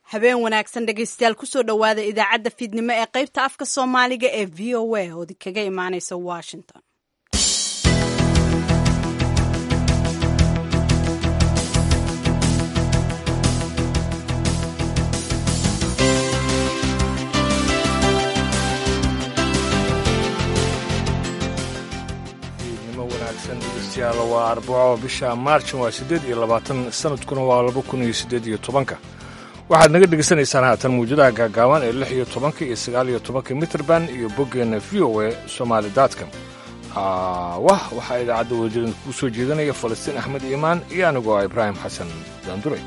habeen wanaagsan dhegaystayaal kusoo dhowaada idaacadda fiidnimo ee qaybta afka soomaaliga ee v o a oodi kaga imaaneysa washington fiidnimo wanaagsan dhegeystayaal waa arbaco bisha maarjan waa siddeed iyo labaatan sanadkuna waa laba kun iyo siddeed iyo tobanka waxaad naga dhegaysanaysaan haatan muwjadaha gaagaaban ee lix iyo tobanka iyo sagaal iyo tobanka mitrband iyo boggeenna v o a somaali datcom wah waxaa idaacadda wadajirin kuu soo jeedanaya falastiin axmed iimaan iyo anigoo ah ibraahim xasan daanduray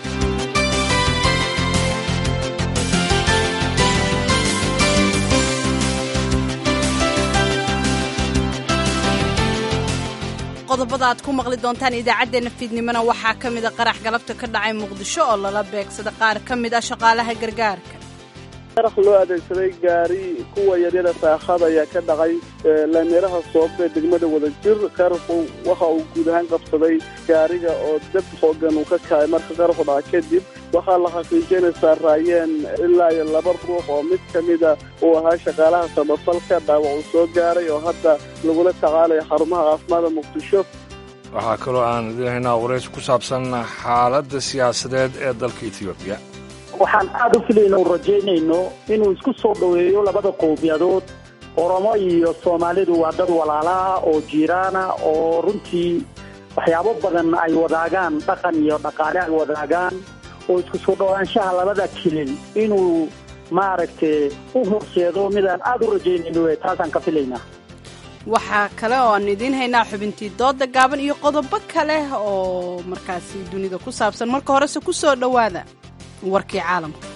qodobada aad ku maqli doontaan idaacaddeenna fiidnimona waxaa ka mida qarax galabta ka dhacay muqdisho oo lala beegsada qaar ka mid ah shaqaalaha gargaarka qarax loo adeegsaday gaari kuwa yaryada saakhada ayaa ka dhacay laamiraha soobe ee degmada wadajir qaraxu waxa uu guud ahaan qabsaday gaariga oo dab xoogan uu ka kacay marka qaraxu dhaca kadib waxaa la xaqiijiyay inay saaraayeen ilaa iyo laba ruux oo mid ka mida uu ahaa shaqaalaha samafalka dhaawac uu soo gaaray oo hadda lagula tacaalayo xarumaha caafimaadda muqdisho waxaa kaloo aan idin haynaa warays ku saabsan xaaladda siyaasadeed ee dalka etoobiya waxaan aada u filayno u rajaynayno inuu isku soo dhoweeyo labada qowmiyadood oromo iyo soomaalidu waa dad walaalaha oo jiiraana oo runtii waxyaabo badan ay wadaagaan dhaqan iyo dhaqaale ay wadaagaan oo isku soo dhowaanshaha labada kilil inuu maaragtay u horseedo midaan aada u rajaynayno e taasaan ka filaynaa waxaa kale oo aan idiin haynaa xubintii dooda gaaban iyo qodobo kale oo markaasi dunida ku saabsan marka horese ku soo dhowaada warkii caalamka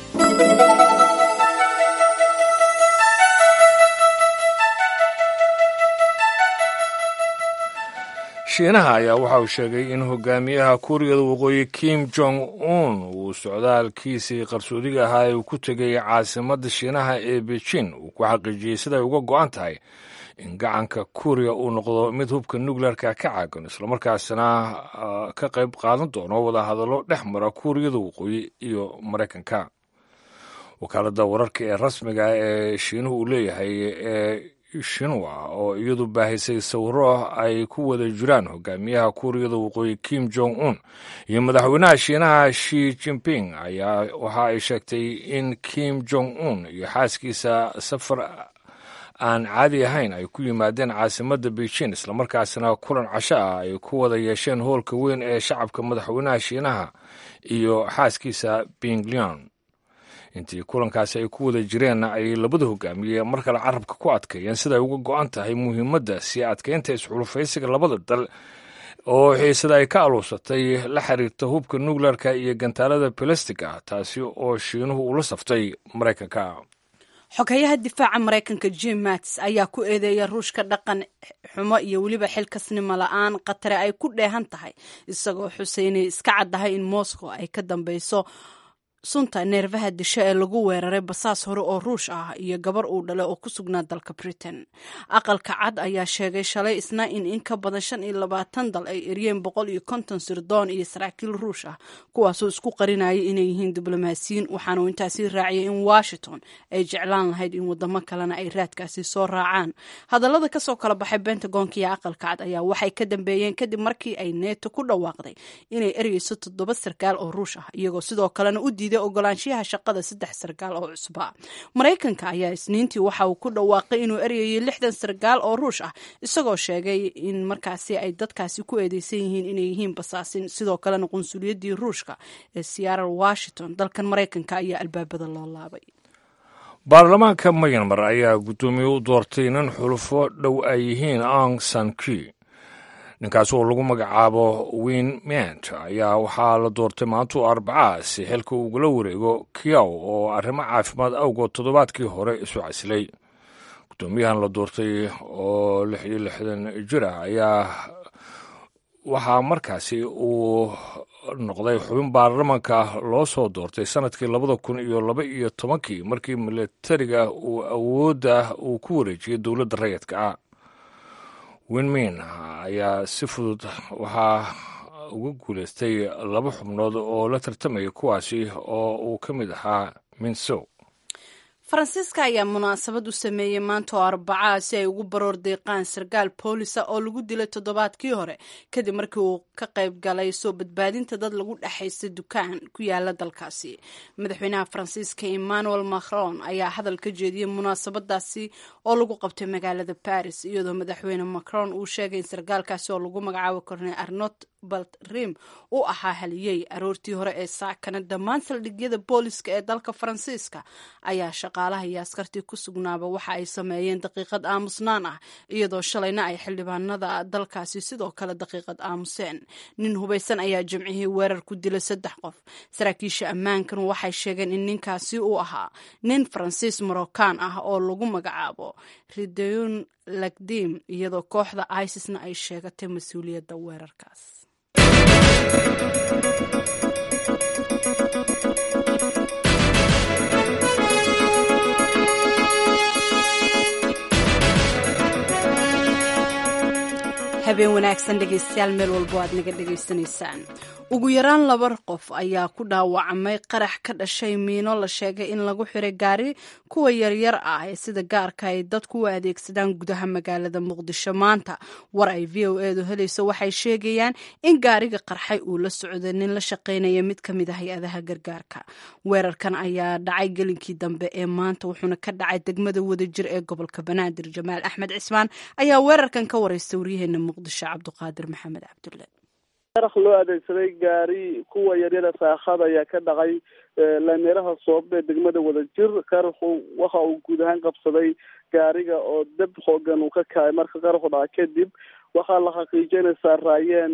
shiinaha ayaa waxa uu sheegay in hogaamiyaha kuuriyada waqooyi kim jong un uu socdaalkiisii qarsoodiga ahaa ee uu ku tegay caasimadda shiinaha ee beijin uu ku xaqiijiyey siday uga go'an tahay in gacanka kuuriya uu noqdo mid hubka nukleerka ka caagan islamarkaasina ka qayb qaadan doono wadahadallo dhex mara kuuriyada waqooyi iyo maraykanka wakaaladda wararka ee rasmiga ee shiinuhu uu leeyahay ee shinwa oo iyadu baahisay sawiro ay ku wada jiraan hogaamiyaha kuuriyada waqooyi kim jong un iyo madaxweynaha shiinaha shi jinping ayaa waxa ay sheegtay in kim jong un iyo xaaskiisa safar aan caadi ahayn ay ku yimaadeen caasimadda beijin islamarkaasina kulan casho ah ay ku wada yeesheen hoolka weyn ee shacabka madaxweynaha shiinaha iyo xaaskiisa pinglion intii kulankaasi ay ku wada jireenna ay labada hogaamiye mar kale carabka ku adkeeyeen siday uga go'an tahay muhiimadda sii adkeynta isxulufaysiga labada dal oo xiisada ay ka aluusatay la xiriirta hubka nukleerka iyo gantaalada balastig ah taasi oo shiinuhu ula saftay maraykanka xogayaha difaaca maraykanka jim mats ayaa ku eedeeya ruushka dhaqan xumo iyo weliba xilkasnimo la-aan khatare ay ku dheehan tahay isagoo xuseynay iska caddahay in moscow ay ka dambeyso sunta neerfaha disho ee lagu weeraray basaas hore oo ruush ah iyo gabar uu dhale oo ku sugnaa dalka britain aqalka cad ayaa sheegay shalay isna in in ka badan shan iyo labaatan dal ay eryeen boqol iyo konton sirdoon iyo saraakiil ruush ah kuwaasoo isku qarinaya inay yihiin diblomaasiyiin waxaanuu intaasi raaciyay in washington ay jeclaan lahayd in wadamo kalena ay raadkaasi soo raacaan hadallada kasoo kala baxay bentagonka iyo aqalka cad ayaa waxay ka dambeeyeen kadib markii ay neeto ku dhawaaqday inay eryeyso toddoba sarkaal oo ruush ah iyagoo sidoo kalena u diiday ogolaanshiyaha shaqada saddex sarkaal oo cusba maraykanka ayaa isniintii waxa uu ku dhawaaqay inuu eryayo lixdan sarkaal oo ruush ah isagoo sheegay in markaasi ay dadkaasi ku eedeysan yihiin inay yihiin basaasin sidoo kalena qunsuliyadii ruushka ee seattle washington dalkan maraykanka ayaa albaabada loo laabay baarlamaanka mayanmar ayaa guddoomiye u doortay nin xulufo dhow ay yihiin ang sanki ninkaas oo lagu magacaabo win ment ayaa waxaa la doortay maantuu arbacaa si xilka ugula wareego kiyaw oo arrimo caafimaad awgood toddobaadkii hore isu casilay guddoomiyahan la doortay oo lix iyo lixdan jir ah ayaa waxaa markaasi uu noqday xubin baarlamanka loo soo doortay sanadkii labada kun iyo laba iyo tobankii markii milatariga uu awoodda uu ku wareejiyey dowladda rayidka ah winmin ayaa si fudud waxaa uga guulaystay laba xubnood oo la tartamaya kuwaasi oo uu ka mid ahaa minsow faransiiska ayaa munaasabad u sameeyey maanta oo arbacaa si ay ugu baroor deeqaan sarkaal boolisa oo lagu dilay toddobaadkii hore kadib markii uu ka qayb galay soo badbaadinta dad lagu dhexaysta dukaan ku yaala dalkaasi madaxweynaha faransiiska emmanuel macron ayaa hadal ka jeediyey munaasabadaasi oo lagu qabtay magaalada baris iyadoo madaxweyne macron uu sheegay in sarkaalkaasi oo lagu magacaabo korney arnot baltrim u ahaa haliyey aroortii hore ee saakana dhammaan saldhigyada booliska ee dalka faransiiska ayaa shaqaalaha iyo askartii ku sugnaaba waxa ay sameeyeen daqiiqad aamusnaan ah iyadoo shalayna ay xildhibaanada dalkaasi sidoo kale daqiiqad aamuseen nin hubaysan ayaa jimcihii weerar ku dilay saddex qof saraakiisha ammaankan waxay sheegeen in ninkaasi uu ahaa nin faransiis morocaan ah oo lagu magacaabo rideon lagdim iyadoo kooxda isisna ay sheegatay mas-uuliyadda weerarkaas habeen wanaagsan dhegaystayaal meel walbo aad naga dhegaysanaysaan ugu yaraan laba qof ayaa ku dhaawacmay qarax ka dhashay miino la sheegay in lagu xiray gaari kuwa yaryar ah ee sida gaarka ay dadku u adeegsadaan gudaha magaalada muqdisho maanta war ay v o edu helayso waxay sheegayaan in gaariga qarxay uu la socday nin la shaqaynaya mid ka mid a hay-adaha gargaarka weerarkan ayaa dhacay gelinkii dambe ee maanta wuxuuna ka dhacay degmada wadajir ee gobolka banaadir jamaal axmed cismaan ayaa weerarkan ka wareysta waryaheena muqdisho cabduqaadir maxamed cabdulle qarax loo adeegsaday gaari kuwa yaryara saakhada ayaa ka dhacay laamiraha soobe degmada wadajir qaraxu waxa uu guud ahaan qabsaday gaariga oo dab xoogan uu ka kacay marka qaraxu dhaca kadib waxaa la xaqiijinaysaa raayeen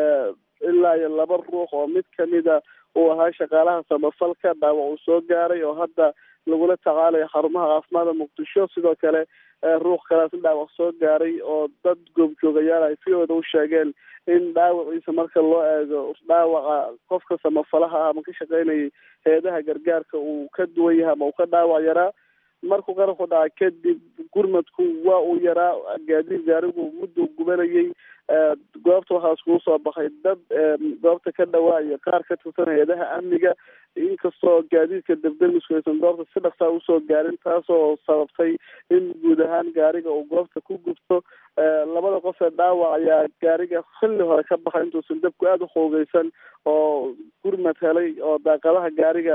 ilaa iyo laba ruux oo mid kamida uu ahaa shaqaalaha samafalka dhaawac uu soo gaaray oo hadda lagula tacaalayo xarumaha caafimaadka muqdisho sidoo kale ruux kalaas dhaawac soo gaaray oo dad goobjoogayaal ay v oda u sheegeen in dhaawaciisa marka loo eego dhaawaca qofka samafalaha ah ama ka shaqeynayay heedaha gargaarka uu ka duwan yahay ama uu ka dhaawac yaraa markuu qaraxu dhaca kadib gurmadku waa uu yaraa gaadiid gaarigu mudduu gubanayay goobta waxaa iskugu soo baxay dad goobta ka dhawaa iyo qaar ka tirsan hay-adaha amniga inkastoo gaadiidka debdemisku aysan goobta si dhaqsaa usoo gaarin taasoo sababtay in guud ahaan gaariga uu goobta ku gubto labada qof ee dhaawac ayaa gaariga xilli hore ka baxay intuusan dabku aada u xoogeysan oo gurmad helay oo daaqadaha gaariga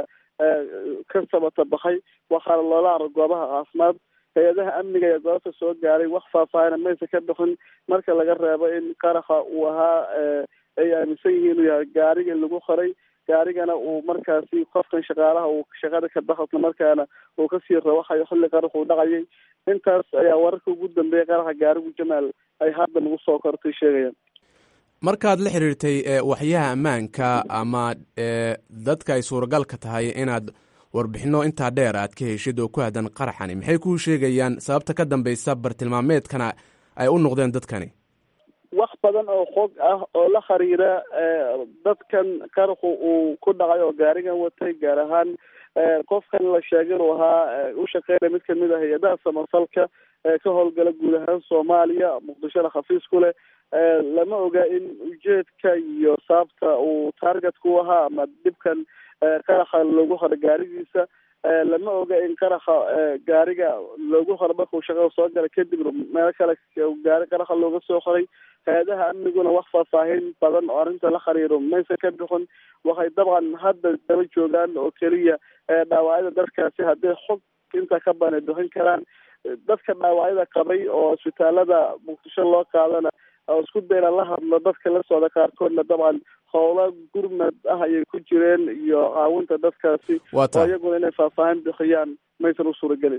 ka sabata baxay waxaana loola arag goobaha caafimaad hay-adaha amniga ee goobta soo gaaray wax faahfaahina maysa ka bixin marka laga reebo in qaraxa uu ahaa ay aaminsan yihiin inuu yahay gaariga in lagu qoray gaarigana uu markaasi qofkan shaqaalaha uu shaqada ka baxa isla markaana uu kasii rawaxayo xilli qarax uu dhacayay intaas ayaa wararka ugu dambeeyay qaraxa gaarigu jamaal ay hadda nagu soo kortay sheegayaan markaad la xiriirtay waxyaha ammaanka ama dadka ay suuragalka tahay inaad warbixino intaa dheer aad ka heshid oo ku aadan qaraxani maxay kuu sheegayaan sababta ka dambeysa bartilmaameedkana ay u noqdeen dadkani wax badan oo xog ah oo la xiriira dadkan qaraxu uu ku dhacay oo gaarigan watay gaar ahaan qofkan la sheegay inuu ahaa u shaqeynaya mid kamid ah hay-adaha samafalka ee ka howlgala guud ahaan soomaaliya muqdishona khafiis ku leh lama oga in ujeedka iyo sababta uu targetku u ahaa ama dhibkan qaraxa loogu horo gaarigiisa lama oga in qaraxa gaariga loogu horo markuu shaqada soo gala kadib meelo kale gaari qaraxa looga soo qoray hay-adaha amniguna wax faahfaahin badan oo arrinta la xiriiro maysa ka bixin waxay dabcan hadda daba joogaan oo keliya dhaawacyada dadkaasi hadday xog inta ka bana bixin karaan dadka dhaawacyada qabay oo isbitaalada muqdisho loo qaadana oo isku dayna la hadlo dadka la socda qaarkoodna dabcan howlo gurmad ah ayay ku jireen iyo caawinta dadkaasi oo iyaguna inay faahfaahin bixiyaan maysan u suuragelin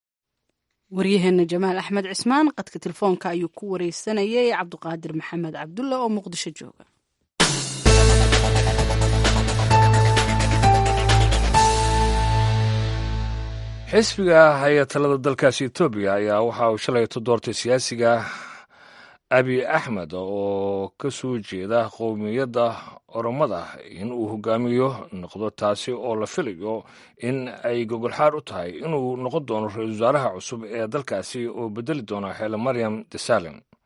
waryaheena jamaal axmed cismaan qadka telefoonka ayuu ku wareysanayay cabdiqaadir maxamed cabdulla oo muqdisho jooga xisbiga haya talada dalkaasi etoobiya ayaa waxa uu shalayto doortay siyaasiga abi axmed oo ka soo jeeda qowmiyadda oromada in uu hogaamiyo noqdo taasi oo la filayo in ay gogolxaar u tahay inuu noqon doono ra-iisul wasaaraha cusub ee dalkaasi oo bedeli doona xeele maryam desalin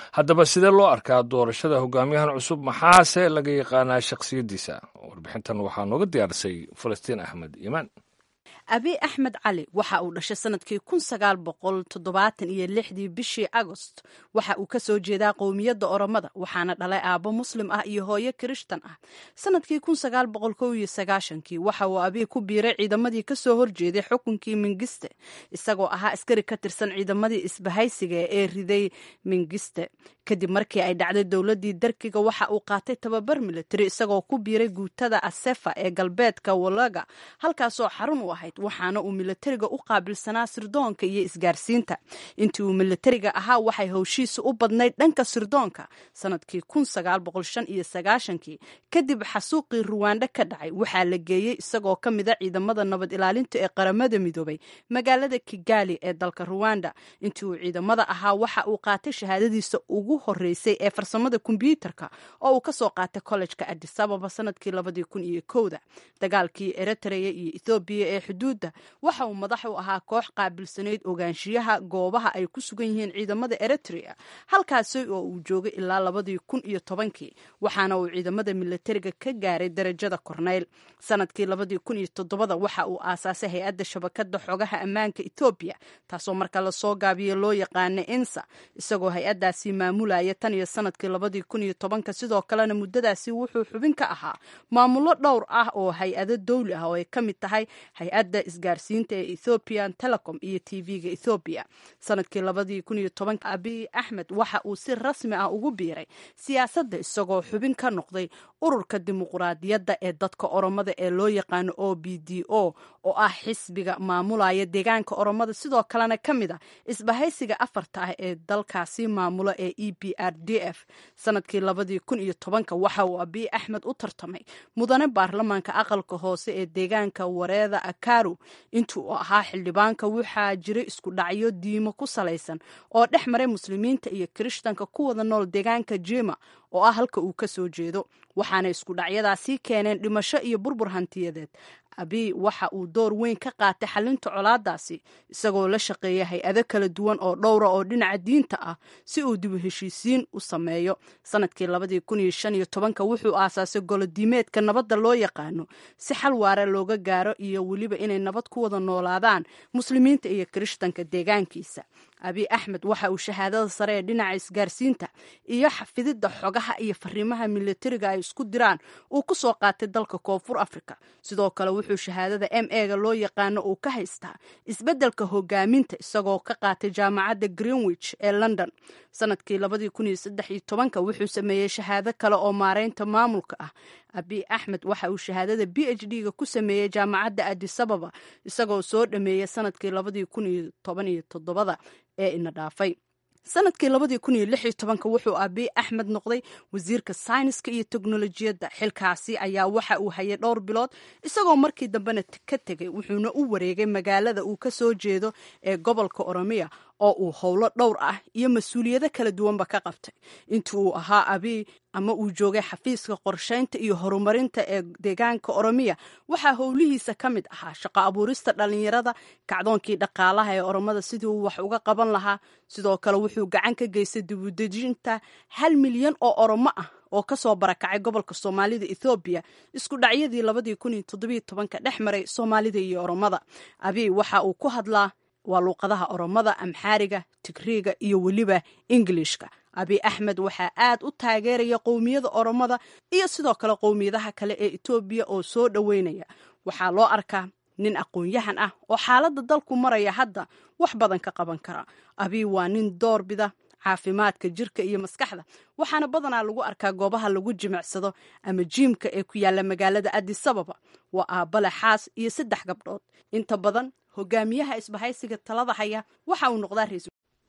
haddaba sidee loo arkaa doorashada hogaamiyahan cusub maxaase laga yaqaanaa shakhsiyaddiisa warbixintan waxaa nooga diyaarisay falastiin axmed iimaan abiy axmed cali waxa uu dhashay sanadkii kun sagaal boqol toddobaatan iyo lixdii bishii agost waxa uu kasoo jeedaa qowmiyadda oromada waxaana dhalay aabbo muslim ah iyo hooyo kirishtan ah sanadkii kun sagaal boqol kow iyo sagaashankii waxa uu abiy ku biiray ciidamadii kasoo horjeeday xukunkii mingiste isagoo ahaa askari ka tirsan ciidamadii isbahaysiga ee riday mingiste kadib markii ay dhacday dowladii darkiga waxa uu qaatay tababar militari isagoo ku biiray guutada asefa ee galbeedka walaga halkaasoo xarun u ahayd waxaana uu militariga u qaabilsanaa sirdoonka iyo isgaarsiinta intii uu militariga ahaa waxay howshiisa u badnayd dhanka sirdoonka sanadkii kun sagaal boqol shan iyo sagaashankii kadib xasuuqii ruwaandho ka dhacay waxaa la geeyey isagoo ka mida ciidamada nabad ilaalinta ee qaramada midoobay magaalada kigali ee dalka ruwanda intii uu ciidamada ahaa waxa uu qaatay shahaadadiisa ugu horeysay ee farsamada kombyuutarka oo uu kasoo qaatay kollejka adisababa sanadkii labadii kun iyo kowda dagaalkii eritrea iyo ethoobiya ee xuduudda waxa uu madax u ahaa koox qaabilsanayd ogaanshiyaha goobaha ay ku sugan yihiin ciidamada eritrea halkaasi oo uu joogay ilaa labadii kun iyo tobankii waxaana uu ciidamada militariga ka gaaray darajada korneyl sanadkii labadii kun iyo todobada waxa uu aasaasay hay-adda shabakada xogaha ammaanka ethoobiya taasoo marka lasoo gaabiyo loo yaqaana insa isagoo hay-adaasi maamulaya tan iyo sanadkii labadii kun iyo tobanka sidoo kalena muddadaasi wuxuu xubin ka ahaa maamulo dhowr ah oo hay-ado dowli ah oo ay ka mid tahay hay-adda isgaarsiinta ee ethoopian telecom iyo t v-ga ethoobiya sanadkii labadii kun iyo tobanka abiy axmed waxa uu si rasmi ah ugu biiray siyaasadda isagoo xubin ka noqday ururka dimuquraadiyadda ee dadka oromada ee loo yaqaano o b d o oo ah xisbiga maamulaya deegaanka oromada sidoo kalena ka mid a isbahaysiga afarta ah ee dalkaasi maamulo ee e b r d f sanadkii labadii kun iyo tobanka waxa uu abiy axmed u tartamay mudane baarlamaanka aqalka hoose ee deegaanka wareeda akaru intii uu ahaa xildhibaanka waxaa jiray isku dhacyo diimo ku salaysan oo dhex maray muslimiinta iyo kirishtanka ku wada nool deegaanka jima oo ah halka uu ka soo jeedo waxaana isku dhacyadaasii keeneen dhimasho iyo burbur hantiyadeed abiy waxa uu door weyn ka qaatay xalinta colaadaasi isagoo la shaqeeya hay-ado kala duwan oo dhowra oo dhinaca diinta ah si uu dib u heshiisiin u sameeyo sanadkii labadii kun iyo shan iyo tobanka wuxuu aasaasay golodiimeedka nabadda loo yaqaano si xal waara looga gaaro iyo weliba inay nabad ku wada noolaadaan muslimiinta iyo kirishtanka deegaankiisa abiy axmed waxa uu shahaadada sare ee dhinaca isgaarsiinta iyo xafididda xogaha iyo fariimaha militariga ay isku diraan uu ku soo qaatay dalka koonfur africa sidoo kale wuxuu shahaadada m ega loo yaqaano uu ka haystaa isbeddelka hogaaminta isagoo ka qaatay jaamacadda greenwich ee london sanadkii labadii kun iyo saddex iyo tobanka wuxuu sameeyey shahaado kale oo maareynta maamulka ah abiy axmed waxa uu shahaadada b h d ga ku sameeyey jaamacadda adisababa isagoo soo dhameeyey sanadkii labadii kun iyo toban iyo toddobada ee ina dhaafay sanadkii labadii kun iyo lix iyo tobanka wuxuu abiy axmed noqday wasiirka sayniska iyo teknolojiyadda xilkaasi ayaa waxa uu hayay dhowr bilood isagoo markii dambena ka tegay wuxuuna u wareegay magaalada uu ka soo jeedo ee gobolka oromiya oo uu howlo dhowr ah iyo mas-uuliyado kala duwanba ka qabtay intii uu ahaa abiy ama uu joogay xafiiska qorshaynta iyo horumarinta ee deegaanka oromiya waxaa howlihiisa ka mid ahaa shaqo abuurista dhalinyarada kacdoonkii dhaqaalaha ee oromada sidii uu wax uga qaban lahaa sidoo kale wuxuu gacan ka geystay dibudejinta hal milyan oo oromo ah oo kasoo barakacay gobolka soomaalida ethoobiya isku dhacyadii labadii kun iyo toddobiyo tobanka dhex maray soomaalida iyo oromada abiy waxa uu ku hadlaa waa luuqadaha oromada amxaariga tigriiga iyo weliba ingilishka abiy axmed waxaa aad u taageeraya qowmiyada oromada iyo sidoo kale qowmiyadaha kale ee etoobiya oo soo dhoweynaya waxaa loo arkaa nin aqoon-yahan ah oo xaaladda dalku maraya hadda wax badan ka qaban kara abiy waa nin doorbida caafimaadka jirka iyo maskaxda waxaana badanaa lagu arkaa goobaha lagu jimicsado ama jiimka ee ku yaala magaalada adisababa waa aabale xaas iyo saddex gabdhood inta badan hogaamiyaha isbahaysiga talada haya waxa uu noqdaa ra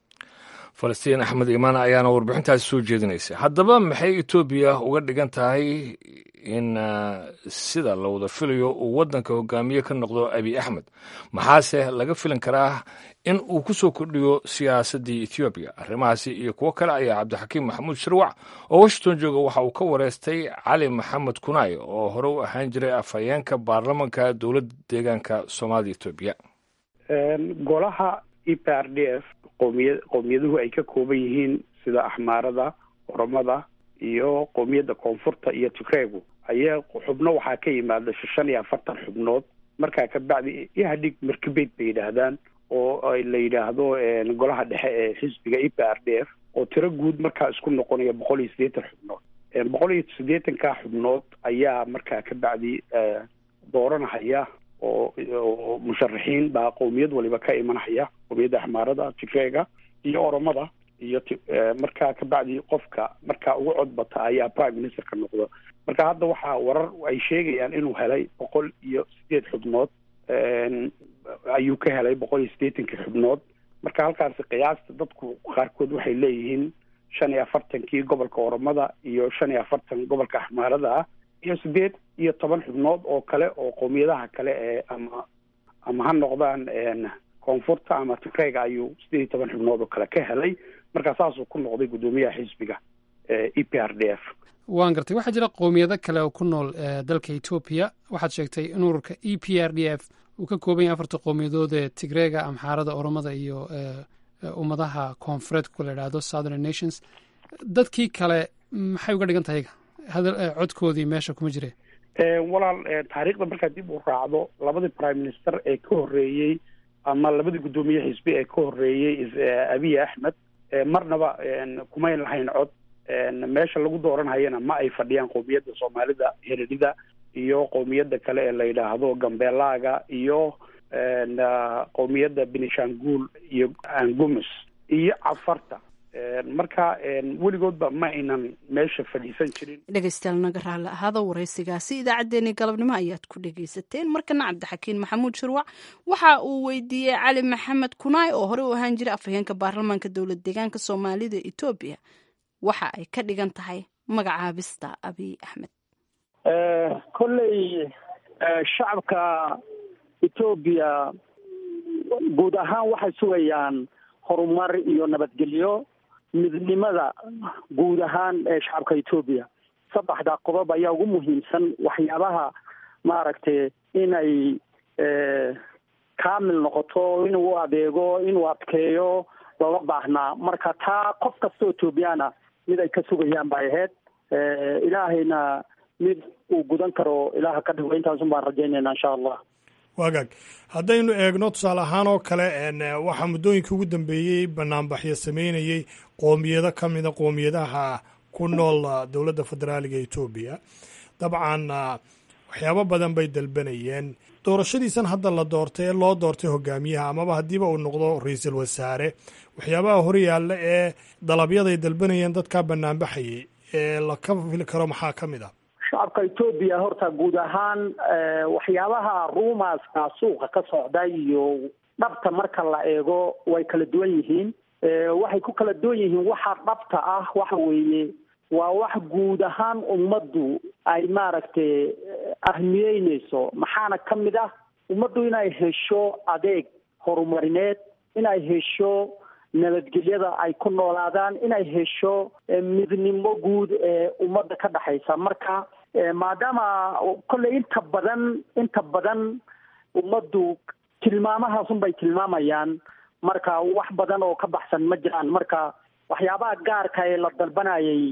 falastiin axmed imaan ayaana warbixintaasi soo jeedinaysa haddaba maxay etoobiya uga dhigan tahay in sida la wada filayo uu waddanka hogaamiye ka noqdo abiy axmed maxaase laga filan karaa in uu ku soo kordhiyo siyaasaddii etoobiya arrimahaasi iyo kuwo kale ayaa cabdixakiim maxamuud shirwac oo washington jooga waxa uu ka wareystay cali maxamed kunaay oo hore u ahaan jiray afhayeenka baarlamanka dowladda deegaanka soomaalida etoobiya golaha e p r d f qoomiya qowmiyaduhu ay ka kooban yihiin sida axmaarada oromada iyo qoomiyadda koonfurta iyo tigreegu ayaa xubno waxaa ka yimaada shan iyo afartan xubnood markaa kabacdi ihadhig markibeyd bay yidhaahdaan oo la yidhaahdo golaha dhexe ee xisbiga e p r d f oo tiro guud markaa isku noqonaya boqol iyo siddeetan xubnood boqol iyo siddeetanka xubnood ayaa markaa kabacdi dooranahaya oo oo musharaxiin baa qowmiyad waliba ka imanahaya qowmiyadda axmaarada tigreega iyo oromada iyo t markaa kabacdi qofka markaa ugu codbata ayaa prime ministerka noqdo marka hadda waxaa warar ay sheegayaan inuu helay boqol iyo sideed xubnood ayuu ka helay boqol iyo siddeetankii xubnood marka halkaasi qiyaasta dadku qaarkood waxay leeyihiin shan iyo afartankii gobolka oromada iyo shan iyo afartan gobolka axmaarada ah iyo siddeed iyo toban xubnood oo kale oo qowmiyadaha kale ee ama ama ha noqdaan koonfurta ama tigreyga ayuu siddeed iyo toban xubnood oo kale ka helay marka saasuu ku noqday guddoomiyaha xisbiga e p r d f waan gartay waxaa jira qowmiyado kale oo ku nool dalka etoobiya waxaad sheegtay in ururka e p r d f uu ka kooban yahay afarta qowmiyadood ee tigreega amxaarada oromada iyo ummadaha koonfureedka la idhaahdo southern nations dadkii kale maxay uga dhigan tahay codkoodii meesha kuma jire walaal taariikhda markaad dib u raacdo labadii prime minister ee ka horreeyey ama labadii guddoomiye xisbi ee ka horreeyey abiy axmed marnaba kumayn lahayn cod meesha lagu dooranhayana ma ay fadhiyaan qowmiyadda soomaalida heredida iyo qowmiyadda kale ee la yidhaahdo gambeelaaga iyo qowmiyadda benishanguul iyo angumus iyo cafarta marka weligoodba ma aynan meesha fadhiisan jirin dhegeystayaal naga raalli ahaada waraysigaasi idaacaddeenii galabnimo ayaad ku dhegeysateen markana cabdixakiin maxamuud shirwac waxa uu weydiiyey cali maxamed kunaay oo horey u ahaan jiray afhayeenka baarlamaanka dowlad deegaanka soomaalida etoobiya waxa ay ka dhigan tahay magacaabista abiy axmed kolley shacabka etoobiya guud ahaan waxay sugayaan horumar iyo nabadgelyo midnimada guud ahaan ee shacabka etoobiya saddexda qodob ayaa ugu muhiimsan waxyaabaha maaragtay inay kaamil noqoto inuu adeego inuu adkeeyo looga baahnaa marka taa qof kastoo etoobiyaana mid ay ka sugayaan bay ahayd ilaahayna mid uu gudan karo ilaaha ka dhigo intaasun baan rajaynayna insha allah waagaag haddaynu eegno tusaale ahaan oo kale waxaa muddooyinkii ugu dambeeyey banaanbaxyo sameynayey qoomiyado ka mida qoomiyadaha ku nool dowladda federaaliga etoobiya dabcan waxyaabo badan bay dalbanayeen doorashadiisan hadda la doortay ee loo doortay hogaamiyaha amaba haddiiba uu noqdo ra-iisul wasaare waxyaabaha horyaalla ee dalabyaday dalbanayeen dadkaa banaanbaxayay ee laka fili karo maxaa ka mid ah shacabka etoobiya horta guud ahaan waxyaabaha ruumaska suuqa ka socda iyo dhabta marka la eego way kala duwan yihiin waxay ku kala duwan yihiin waxa dhabta ah waxa weeye waa wax guud ahaan ummaddu ay maaragtay ahmiyeyneyso maxaana ka mid ah ummaddu inay hesho adeeg horumarineed inay hesho nabadgelyada ay ku noolaadaan inay hesho midnimo guud ee ummadda ka dhexaysa marka maadaama kolley inta badan inta badan ummaddu tilmaamahaasun bay tilmaamayaan marka wax badan oo ka baxsan ma jiraan marka waxyaabaha gaarka ee la dalbanayay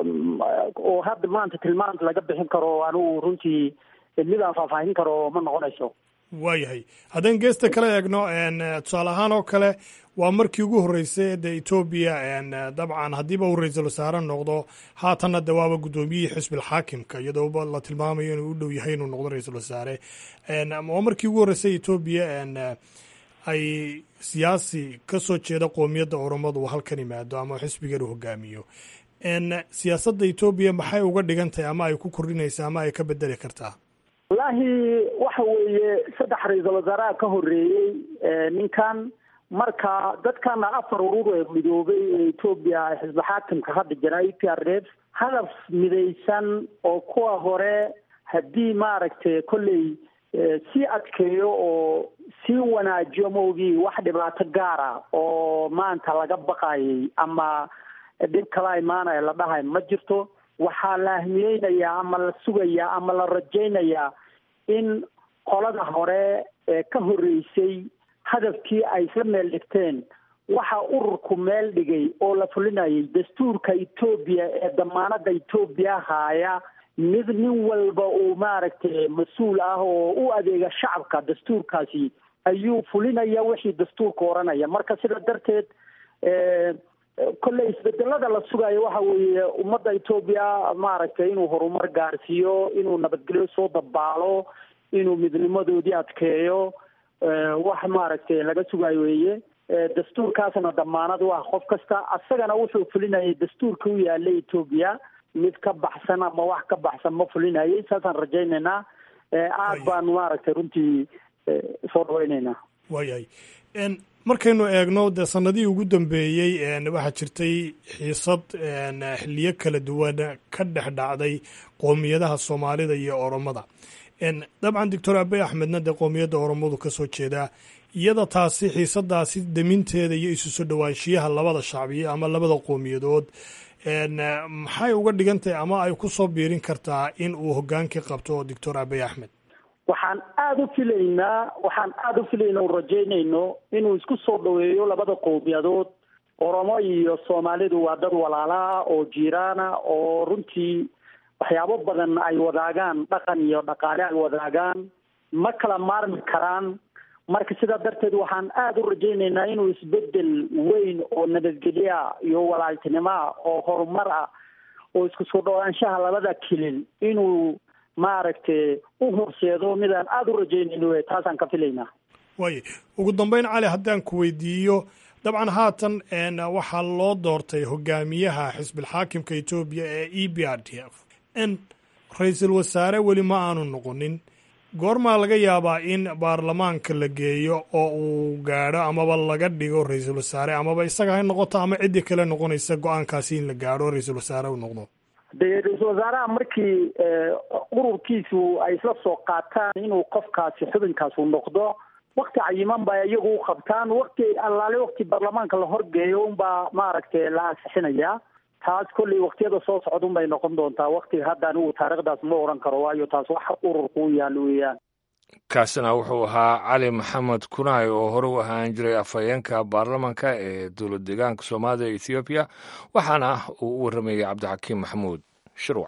oo hadda maanta tilmaanta laga bixin karo anigu runtii midaan faahfaahin karo ma noqonayso waayahay haddaan geesta kale eegno tusaale ahaan oo kale waa markii ugu horreysay de etoobiya dabcan haddiiba uu ra-iisul wasaare noqdo haatanna de waaba guddoomiyihii xisbil xaakimka iyadooba la tilmaamayo inuu u dhow yahay inuu noqdo ra-iisul wasaare waa markii ugu horreysay etoobiya ay siyaasi ka soo jeeda qoomiyadda oromadu uu halkan yimaado ama xisbigan uu hogaamiyo siyaasadda etoobiya maxay uga dhigan tahay ama ay ku kordhinaysaa ama ay ka bedeli kartaa wallaahi waxa weeye saddex ra-iisul wasaaraha ka horreeyey ninkan marka dadkana afar urur ee midoobay ee etoobiya xisbi xaakimka hadda jira e p r f hadaf midaysan oo kuwa hore haddii maaragtay kolley sii adkeeyo oo sii wanaajiyo maogii wax dhibaato gaara oo maanta laga baqayay ama dhib kala imaanaya la dhahay ma jirto waxaa la ahmiyeynayaa ama la sugayaa ama la rajaynayaa in qolada hore ee ka horreysay hadafkii ay isla meel dhigteen waxa ururku meel dhigay oo la fulinayay dastuurka etoobiya ee damaanada etoobiya haaya mid nin walba uu maaragtay mas-uul ah oo u adeega shacabka dastuurkaasi ayuu fulinaya wixii dastuurka oranaya marka sida darteed kolley isbedelada la sugayo waxa weeye ummadda etoobiya maaragtay inuu horumar gaarsiiyo inuu nabadgelyo soo dabaalo inuu midnimadoodii adkeeyo wax maaragtay laga sugayo weeye dastuurkaasna damaanad u ah qof kasta asagana wuxuu fulinayay dastuurka u yaalay etoobiya mid ka baxsan ama wax ka baxsan ma fulinayay saasaan rajaynaynaa aad baan maaragtay runtii soo dhaweynaynaa waayahay markaynu eegno dee sanadihii ugu dambeeyey waxaa jirtay xiisad xiliyo kala duwan ka dhex dhacday qoomiyadaha soomaalida iyo oromada dabcan doctor abe axmedna dee qoomiyadda oromadu ka soo jeedaa iyada taasi xiisadaasi daminteeda iyo isu soo dhowaanshiyaha labada shacbiye ama labada qowmiyadood maxay uga dhigan tahay ama ay ku soo biirin kartaa in uu hogaankii qabto doctor abe axmed waxaan aada u filaynaa waxaan aada u filaynaa u rajaynayno inuu isku soo dhaweeyo labada qowmiyadood oromo iyo soomaalidu waa dad walaalaha oo jiiraana oo runtii waxyaabo badan ay wadaagaan dhaqan iyo dhaqaale ay wadaagaan ma kala maarmi karaan marka sidaa darteed waxaan aada u rajaynaynaa inuu isbedel weyn oo nabadgelyoa iyo walaaltinimoa oo horumar ah oo isku soo dhawaanshaha labada kilil inuu maaragtay u horseedo midaan aada u rajaynayno taasaan ka filaynaa waaye ugu dambeyn cali haddaan ku weydiiyo dabcan haatan waxaa loo doortay hogaamiyaha xisbilxaakimka etoobiya ee e b r d f n ra-iisul wasaare weli ma aanu noqonin goormaa laga yaabaa in baarlamaanka la geeyo oo uu gaadho amaba laga dhigo ra-iisul wasaare amaba isaga ha noqoto ama ciddii kale noqonaysa go-aankaasi in la gaadho ra-iisul wasaare u noqdo dee ra-iisul wasaaraha markii ururkiisu ay isla soo qaataan inuu qofkaasi xubinkaasu noqdo wakti cayiman ba iyagu u qabtaan wakti allaale wakti baarlamaanka la horgeeyo unbaa maaragtay la ansixinayaa taas kolley waktiyada soo socda un bay noqon doontaa waktiga hadda anigu taariikhdaas ma odhan karo waayo taas wax ururku u yaal weeyaan kaasina wuxuu ahaa cali maxamed kunaay oo hore u ahaan jiray afhayeenka baarlamanka ee dowlad deegaanka soomaalida e ethoobiya waxaana uu u warramayay cabdixakiim maxamuud shirwac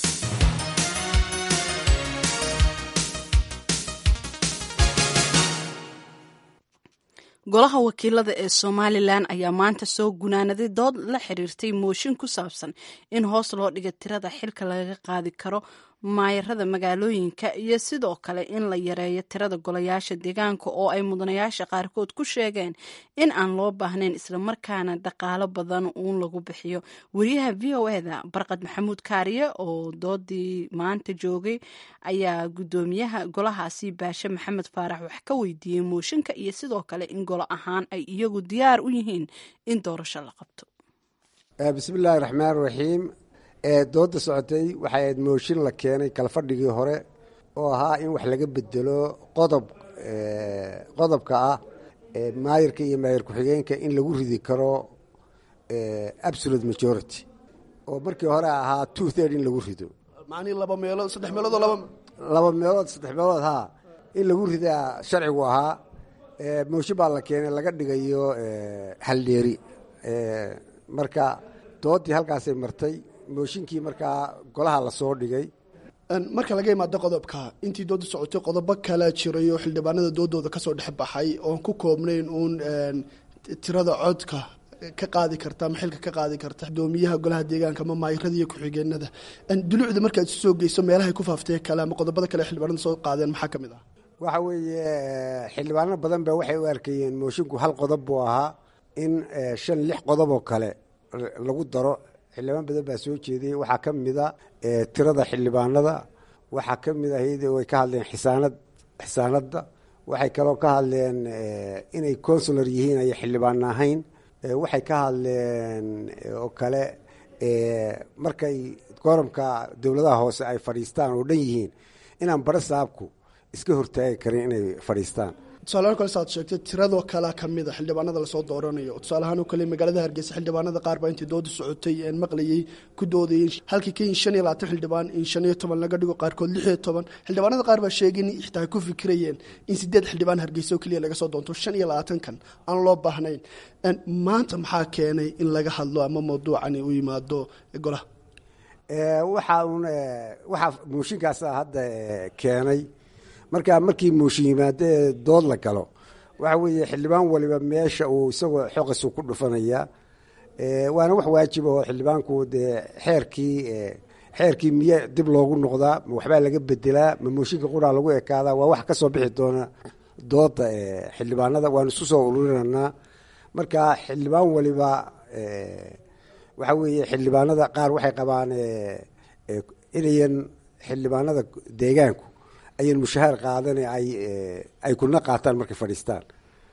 golaha wakiilada ee somalilan ayaa maanta soo gunaanaday dood la xiriirtay mooshin ku saabsan in hoos loo dhiga tirada xilka laga qaadi karo maayarada magaalooyinka iyo sidoo kale in la yareeyo tirada golayaasha deegaanka oo ay mudanayaasha qaarkood ku sheegeen in aan loo baahnayn islamarkaana dhaqaalo badan uun lagu bixiyo wariyaha v o eda barqad maxamuud kaariye oo doodii maanta joogay ayaa guddoomiyaha golahaasi baashe maxamed faarax wax ka weydiiyey mooshinka iyo sidoo kale in golo ahaan ay iyagu diyaar u yihiin in doorasho la qabto bismillaahi raxmaan raxiim dooda socotay waxay ahayd mooshin la keenay kalfadhigii hore oo ahaa in wax laga bedelo qodob qodobka ah maayirka iyo maayir ku-xigeenka in lagu ridi karo absolute majority oo markii hore ahaa two third in lagu rido macnihii laba meelood saddex meelood oo laba laba meelood saddex meelood haa in lagu ridaa sharcigu ahaa mooshin baa la keenay laga dhigayo haldheeri marka doodii halkaasay martay mooshinkii markaa golaha lasoo dhigay marka laga imaado qodobka intii dooda socotay qodobo kalaa jiray oo xildhibaanada doodooda kasoo dhex baxay oon ku koobnayn uun tirada codka ka qaadi karta ama xilka ka qaadi karta gudoomiyaha golaha deegaanka ama maayirada iyo ku-xigeenada dulucda markaad isu soo geyso meelahay ku faaftee kale ama qodobada kale xildhibaanada soo qaadeen maxaa ka mid ah waxa weeye xildhibaano badan ba waxay u arkayeen moshinku hal qodob buu ahaa in shan lix qodob oo kale lagu daro xildhibaan badan baa soo jeediyey waxaa ka mida tirada xildhibaanada waxaa ka mid ahayd way ka hadleen xisaanad xisaanadda waxay kaloo ka hadleen inay consular yihiin ay xildhibaan ahayn waxay ka hadleen oo kale markay goramka dowladaha hoose ay fadhiistaan oo dhan yihiin inaan bare saabku iska hortaagi karin inay fadhiistaan tusaalahaan kale saad sheegtay tiradoo kalea kamid a xildhibaanada lasoo dooranayo tusaalahaan oo kale magaalada hargeysa xildhibaanada qaar baa intii dooda socotay een maqlayay ku doodayeen halkii ka in shan iyo labaatan xildhibaan in shan iyo toban laga dhigo qaarkood lix iyo toban xildhibaanada qaar baa sheegay in xitaa ay ku fikirayeen in sideed xildhibaan hargeysa oo keliya laga soo doonto shan iyo labaatankan aan loo baahnayn maanta maxaa keenay in laga hadlo ama mawduucani u yimaado golaha waxa uun waxaa mooshinkaasa hadda keenay marka markii mooshin yimaado ee dood la galo waxa weeye xildhibaan waliba meesha uu isagoo xoqasu ku dhufanaya waana wax waajib oo xildhibaanku dee xeerkii xeerkii miye dib loogu noqdaa ma waxbaa laga bedelaa ma mooshinka quraa lagu ekaadaa waa wax kasoo bixi doona dooda xildhibaanada waanu isku soo ururinanaa marka xildhibaan waliba waxa weeye xildhibaanada qaar waxay qabaan inayan xildhibaanada deegaanku ayan mushahaar qaadan ay ay kuna qaataan markay fadhiistaan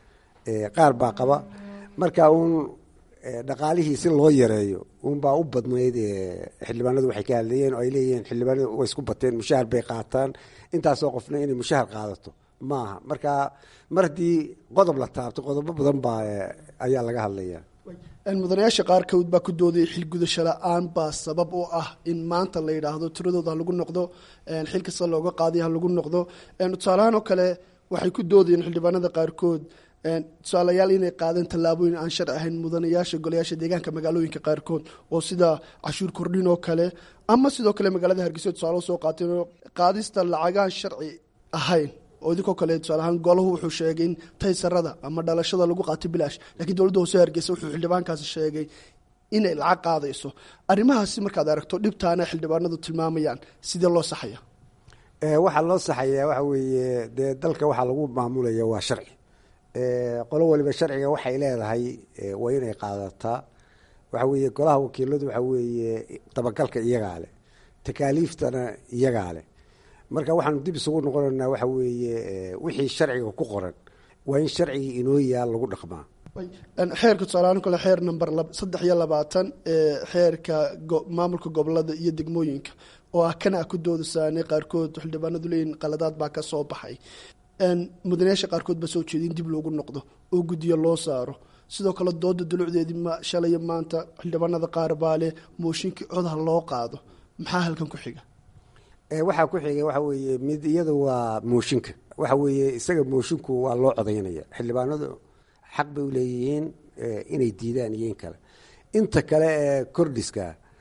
qaar baa qaba marka uun dhaqaalihii si loo yareeyo uunbaa u badnayd xildhibaanadu waxay ka hadlayeen oo ay leeyihiin xildhibaanadu way isku bateen mushahar bay qaataan intaasoo qofna inay mushahar qaadato maaha marka mar haddii qodob la taabto qodobo badan baa ayaa laga hadlaya mudanayaasha qaarkood baa ku doodayay xilgudasho la-aan baa sabab u ah in maanta la yidhaahdo tiradooda ha lagu noqdo xil kasta looga qaadiy ha lagu noqdo tusaalahaan oo kale waxay ku doodayeen xildhibaanada qaarkood tusaalayaal inay qaadeen tallaabooyin aan sharci ahayn mudanayaasha golayaasha deegaanka magaalooyinka qaarkood oo sida cashuur kordhin oo kale ama sidoo kale magaalada hargeysa tusaale soo qaateen qaadista lacagaan sharci ahayn oo idinkoo kale tusaalahaan golahu wuxuu sheegay in taysarada ama dhalashada lagu qaatay bilaash lakiin dowladda hoose hargeysa wuxuu xildhibaankaasi sheegay inay lacag qaadayso arrimahaasi markaad aragto dhibtaana xildhibaanadu tilmaamayaan sidee loo saxaya waxaa loo saxayaa waxa weeye dee dalka waxaa lagu maamulaya waa sharci qolo waliba sharciga waxay leedahay waa inay qaadataa waxa weeye golaha wakiiladu waxa weeye dabagalka iyagaa leh takaaliiftana iyagaa leh marka waxaanu dib isugu noqonaynaa waxa weeye wixii sharciga ku qoran waa in sharcigii inoo yaal lagu dhaqmaa xeerka tusaalahaan kale xeer number saddex iyo labaatan ee xeerka maamulka gobolada iyo degmooyinka oo ah kana ku doodasaanay qaarkood xildhibaanadu leeyihin qaladaad baa ka soo baxay mudanayaasha qaarkood baa soo jeeday in dib loogu noqdo oo guddiyo loo saaro sidoo kale dooda dulucdeedii shalay maanta xildhibaanada qaar baa leh mooshinkii codha loo qaado maxaa halkan ku xiga waxaa ku xigay waxa weeye mid iyada waa mooshinka waxa weeye isaga mooshinku waa loo codaynaya xildhibaanadu xaq bay uleeyihiin inay diidaan iyo in kale inta kale ee kordhiska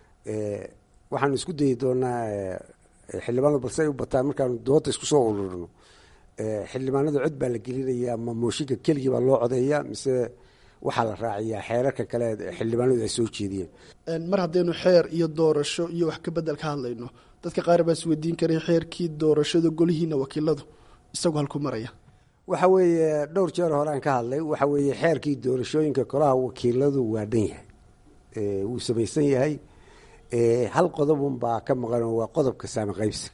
waxaanu isku dayi doonaa xildhibaanadu balse ay u bataan markaanu dooda isku soo ururino xildhibaanada cod baa la gelinaya ma mooshinka keligii baa loo codeeya mise waxaa la raaciyaa xeerarka kale xildhibaanadu ay soo jeediyeen mar haddaynu xeer iyo doorasho iyo wax ka bedel ka hadlayno dadka qaar baa isweydiin karay xeerkii doorashada golihiina wakiiladu isagu halku maraya waxa weeye dhowr jeer horeaan ka hadlay waxa weeye xeerkii doorashooyinka golaha wakiiladu waa dhan yahay wuu samaysan yahay hal qodobun baa ka maqan oo waa qodobka saami qaybsiga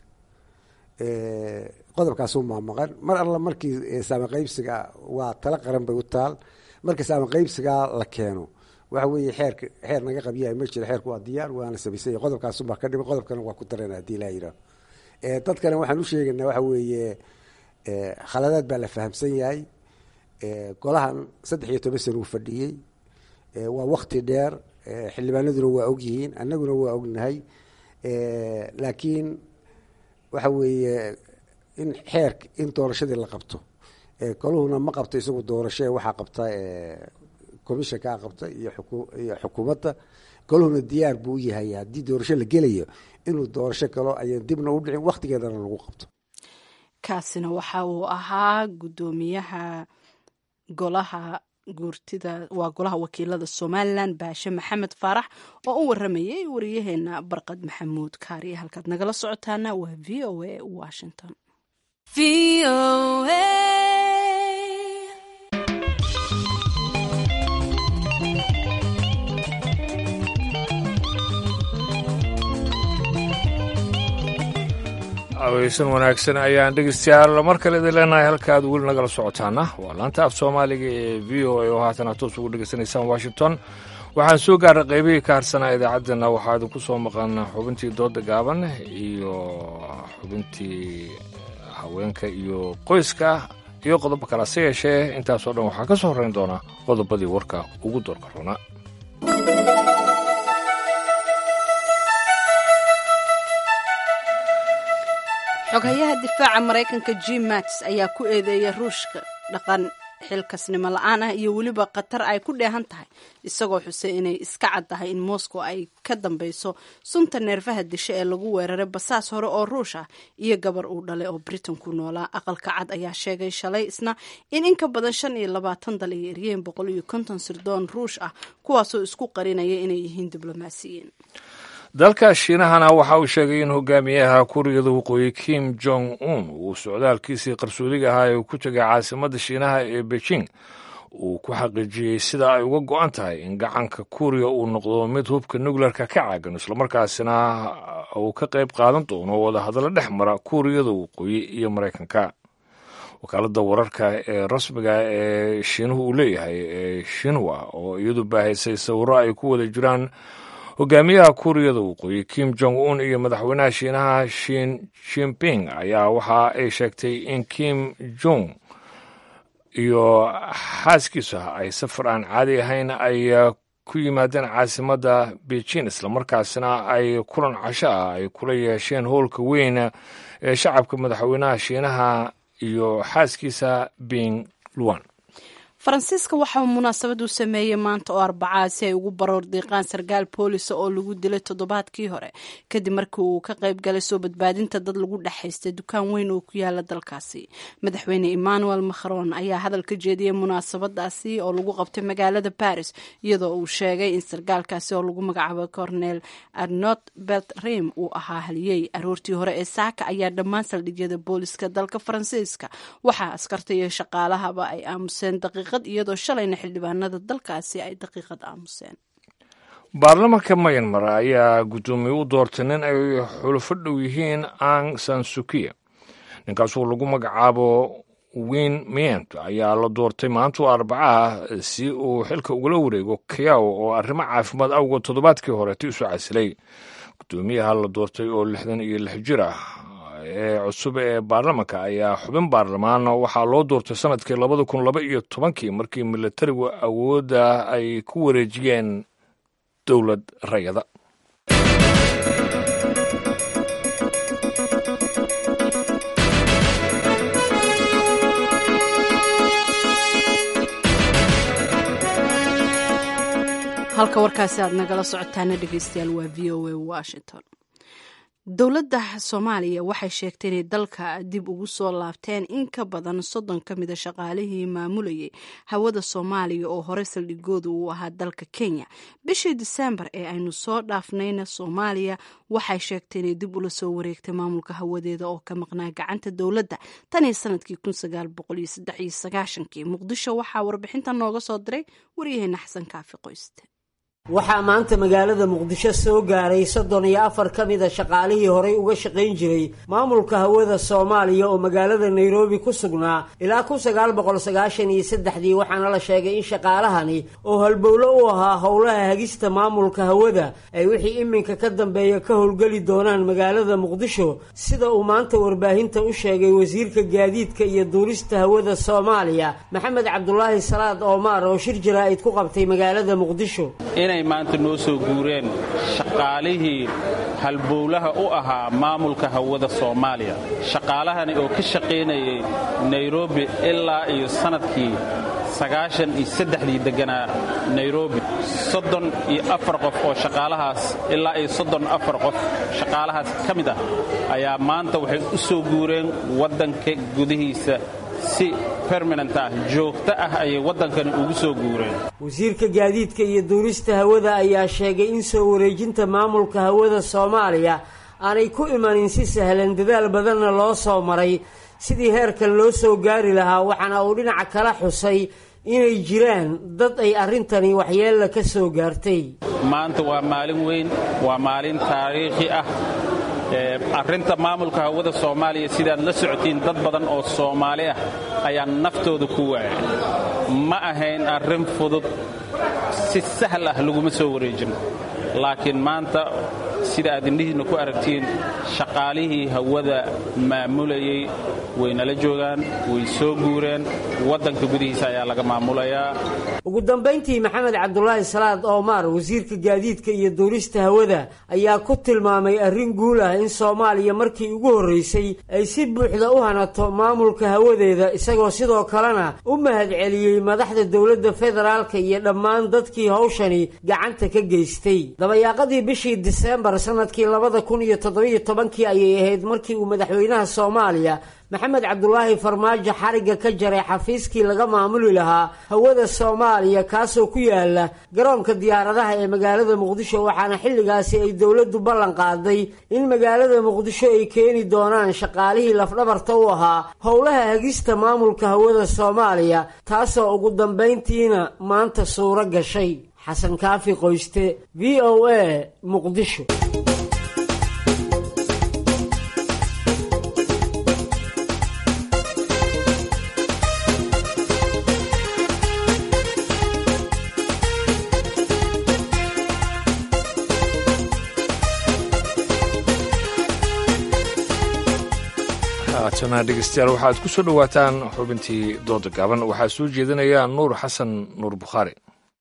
qodobkaasuunbaa maqan mar alla markii saami qaybsiga waa tala qaran bay u taal marka saami qaybsigaa la keeno waxa weeye xeerka xeer naga qabyahay ma jiro xeerku waa diyaar waana samaysanya qodobkaasunbaa ka dhima qodobkana waa ku darana hadii laa yidhaaho dadkana waxaan u sheegaynaa waxa weeye khaladaad baa la fahamsan yahay golahan saddex iyo toban sana uu fadhiyey waa wakti dheer xildhibaanaduna waa ogyihiin annaguna waa ognahay laakiin waxa weeye in xeer in doorashadii la qabto goluhuna ma qabto isagu doorasho waxaa qabta commissionkaa qabta iyo iyo xukuumadda goluhuna diyaar buu u yahay haddii doorasho la gelayo inuu doorasho galo ayaan dibna u dhicin wakhtigeedana lagu qabto kaasina waxa uu ahaa guddoomiyaha golaha guurtida waa golaha wakiilada somalilan baashe maxamed faarax oo u waramayay wariyaheena barqad maxamuud kaariye halkaad nagala socotaana waa v o a washington aweysan wanaagsan ayaan dhegeystayaal mar kale idin leenahay halkaad weli nagala socotaana waa laanta af soomaaliga ee v o a oo haatana toos ugu dhegeysanaysaan washington waxaan soo gaarnay qaybihii ka harsanaa idaacaddana waxaa idinku soo maqan xubintii dooda gaaban iyo xubintii haweenka iyo qoyska iyo qodobo kale se yeeshee intaasoo dhan waxaa ka soo horrayn doona qodobadii warka ugu doorka roona xoghayaha difaaca maraykanka jim mats ayaa ku eedeeyay ruushka dhaqan xilkasnimo la-aan ah iyo weliba khatar ay ku dheehan tahay isagoo xusay inay iska caddahay in moscow ay ka dambeyso sunta neerfaha disha ee lagu weeraray basaas hore oo ruush ah iyo gabar uu dhalay oo britain ku noolaa aqalka cad ayaa sheegay shalay isna in in ka badan shan iyo labaatan dal ay eryeen boqol iyo konton sirdoon ruush ah kuwaasoo isku qarinaya inay yihiin diblomaasiyiin dalka shiinahana waxa uu sheegay in hogaamiyaha kuuriyada waqooyi kim jong un uu socdaalkiisii qarsoodiga ahaa ee uu ku tegay caasimadda shiinaha ee beijing uu ku xaqiijiyey sida ay uga go-an tahay in gacanka kuuriya uu noqdo mid hubka nukleerka ka caagan islamarkaasina uu ka qayb qaadan doono wadahadallo dhex mara kuuriyada waqooyi iyo maraykanka wakaaladda wararka ee rasmiga ee shiinuhu uu leeyahay ee shinwa oo iyadu baahaysay sawirro ay ku wada jiraan hogaamiyaha kuuriyada waqooyi kim jong un iyo madaxweynaha shiinaha shin jinping ayaa waxa ay sheegtay in kim jong iyo xaaskiisa ay safar aan caadi ahayn ay ku yimaadeen caasimadda beijing islamarkaasina ay kulan casho ah ay kula yeesheen howlka weyn ee shacabka madaxweynaha shiinaha iyo xaaskiisa bing luan faransiiska waxa uu munaasabad u sameeyey maanta oo arbacaa si ay ugu baroor diiqaan sarkaal boolisa oo lagu dilay toddobaadkii hore kadib markii uu ka qayb galay soo badbaadinta dad lagu dhexaystay dukaan weyn oo ku yaala dalkaasi madaxweyne emmanuel macron ayaa hadal ka jeediyey munaasabadaasi oo lagu qabtay magaalada baris iyadoo uu sheegay in sarkaalkaasi oo lagu magacaabo cornel arnot beltrim uu ahaa haliyey aroortii hore ee saaka ayaa dhammaan saldhigyada booliska dalka faransiiska waxaa askarta iyo shaqaalahaba ay aamuseen daqiiq iyadoo shalayna xildhibaanada dalkaasi ay daqiiqad aamuseen baarlamanka mayanmar ayaa guddoomiye u doortay nin ay xulufo dhow yihiin ang sansukiya ninkaasoo lagu magacaabo win mient ayaa la doortay maantuu arbacaha si uu xilka ugula wareego kayaw oo arrimo caafimaad awgood toddobaadkii horeeta isu casilay guddoomiyaha la doortay oo lixdan iyo lix jir ah ee cusub ee baarlamanka ayaa xubin baarlamaan waxaa loo doortay sanadkii labada kun laba iyo tobankii markii militarigu awoodda ay ku wareejiyeen dowlad rayada halka warkaasi aad nagala socotaana dhegeystayaal waa v o a washington dowladda soomaaliya waxay sheegtay inay dalka dib ugu soo laabteen in ka badan soddon ka mida shaqaalihii maamulayay hawada soomaaliya oo hore saldhigooda uu ahaa dalka kenya bishii diseembar ee aynu soo dhaafnayna soomaaliya waxay sheegtay inay dib ula soo wareegtay maamulka hawadeeda oo ka maqnaa gacanta dowladda tan iyo sanadkii kii muqdisho waxaa warbixinta nooga soo diray waryaheena xasan kaafi qoyste waxaa maanta magaalada muqdisho soo gaaray soddon iyo afar ka mida shaqaalihii horay uga shaqayn jiray maamulka hawada soomaaliya oo magaalada nairobi ku sugnaa ilaa kun sagaal boqol sagaashan iyo saddexdii waxaana la sheegay in shaqaalahani oo halbowlo u ahaa howlaha hagista maamulka hawada ay wixii iminka ka dambeeya ka howlgeli doonaan magaalada muqdisho sida uu maanta warbaahinta u sheegay wasiirka gaadiidka iyo duulista hawada soomaaliya maxamed cabdulaahi salaad oomaar oo shir jaraa'id ku qabtay magaalada muqdisho inay maanta noo soo guureen shaqaalihii halbowlaha u ahaa maamulka hawada soomaaliya shaqaalahani oo ka shaqaynayay nairobi ilaa iyo sannadkii sagaashan iyo saddexdii degganaa nairobi soddon iyo afar qof oo shaqaalahaas ilaa iyo soddon afar qof shaqaalahaas ka mid ah ayaa maanta waxay u soo guureen waddanka gudihiisa si permanent ah joogto ah ayay waddankani ugu soo guureen wasiirka gaadiidka iyo duulista hawada ayaa sheegay in soo wareejinta maamulka hawada soomaaliya aanay ku imanin si sahlan dadaal badanna loo soo maray sidii heerkan loo soo gaari lahaa waxaana uu dhinaca kala xusay inay jiraan dad ay arrintani waxyeella ka soo gaartay maanta waa maalin weyn waa maalin taariikhi ah arrinta maamulka hawada soomaaliya sidaad la socotiin dad badan oo soomaali ah ayaa naftooda ku waayay ma ahayn arrin fudud si sahal ah laguma soo wareejin laakiin maanta sida aad indhihiinna ku aragtiin shaqaalihii hawada maamulayey way nala joogaan way soo guureen waddanka gudihiisa ayaa laga maamulayaa ugu dambayntii maxamed cabdulaahi salaad oomaar wasiirka gaadiidka iyo duulista hawada ayaa ku tilmaamay arrin guul ah in soomaaliya markii ugu horreysay ay si buuxda u hanato maamulka hawadeeda isagoo sidoo kalena u mahadceliyey madaxda dowladda federaalka iyo dhammaan dadkii hawshani gacanta ka geystay dabayaaqadii bishii diseembar sanadkii labada kun iyo toddobiyo tobankii ayay ahayd markii uu madaxweynaha soomaaliya maxamed cabdulaahi farmaajo xarigga ka jaray xafiiskii laga maamuli lahaa hawada soomaaliya kaasoo ku yaala garoonka diyaaradaha ee magaalada muqdisho waxaana xilligaasi ay dowladdu ballan qaaday in magaalada muqdisho ay keeni doonaan shaqaalihii lafdhabarta u ahaa howlaha hagista maamulka hawada soomaaliya taasoo ugu dambayntiina maanta suuro gashay xasan kaafi qoyste v o a muqdisho haatana dhegeystayaal waxaad ku soo dhowaataan xubintii dooda gaaban waxaa soo jeedinaya nuur xasan nuur bukhaari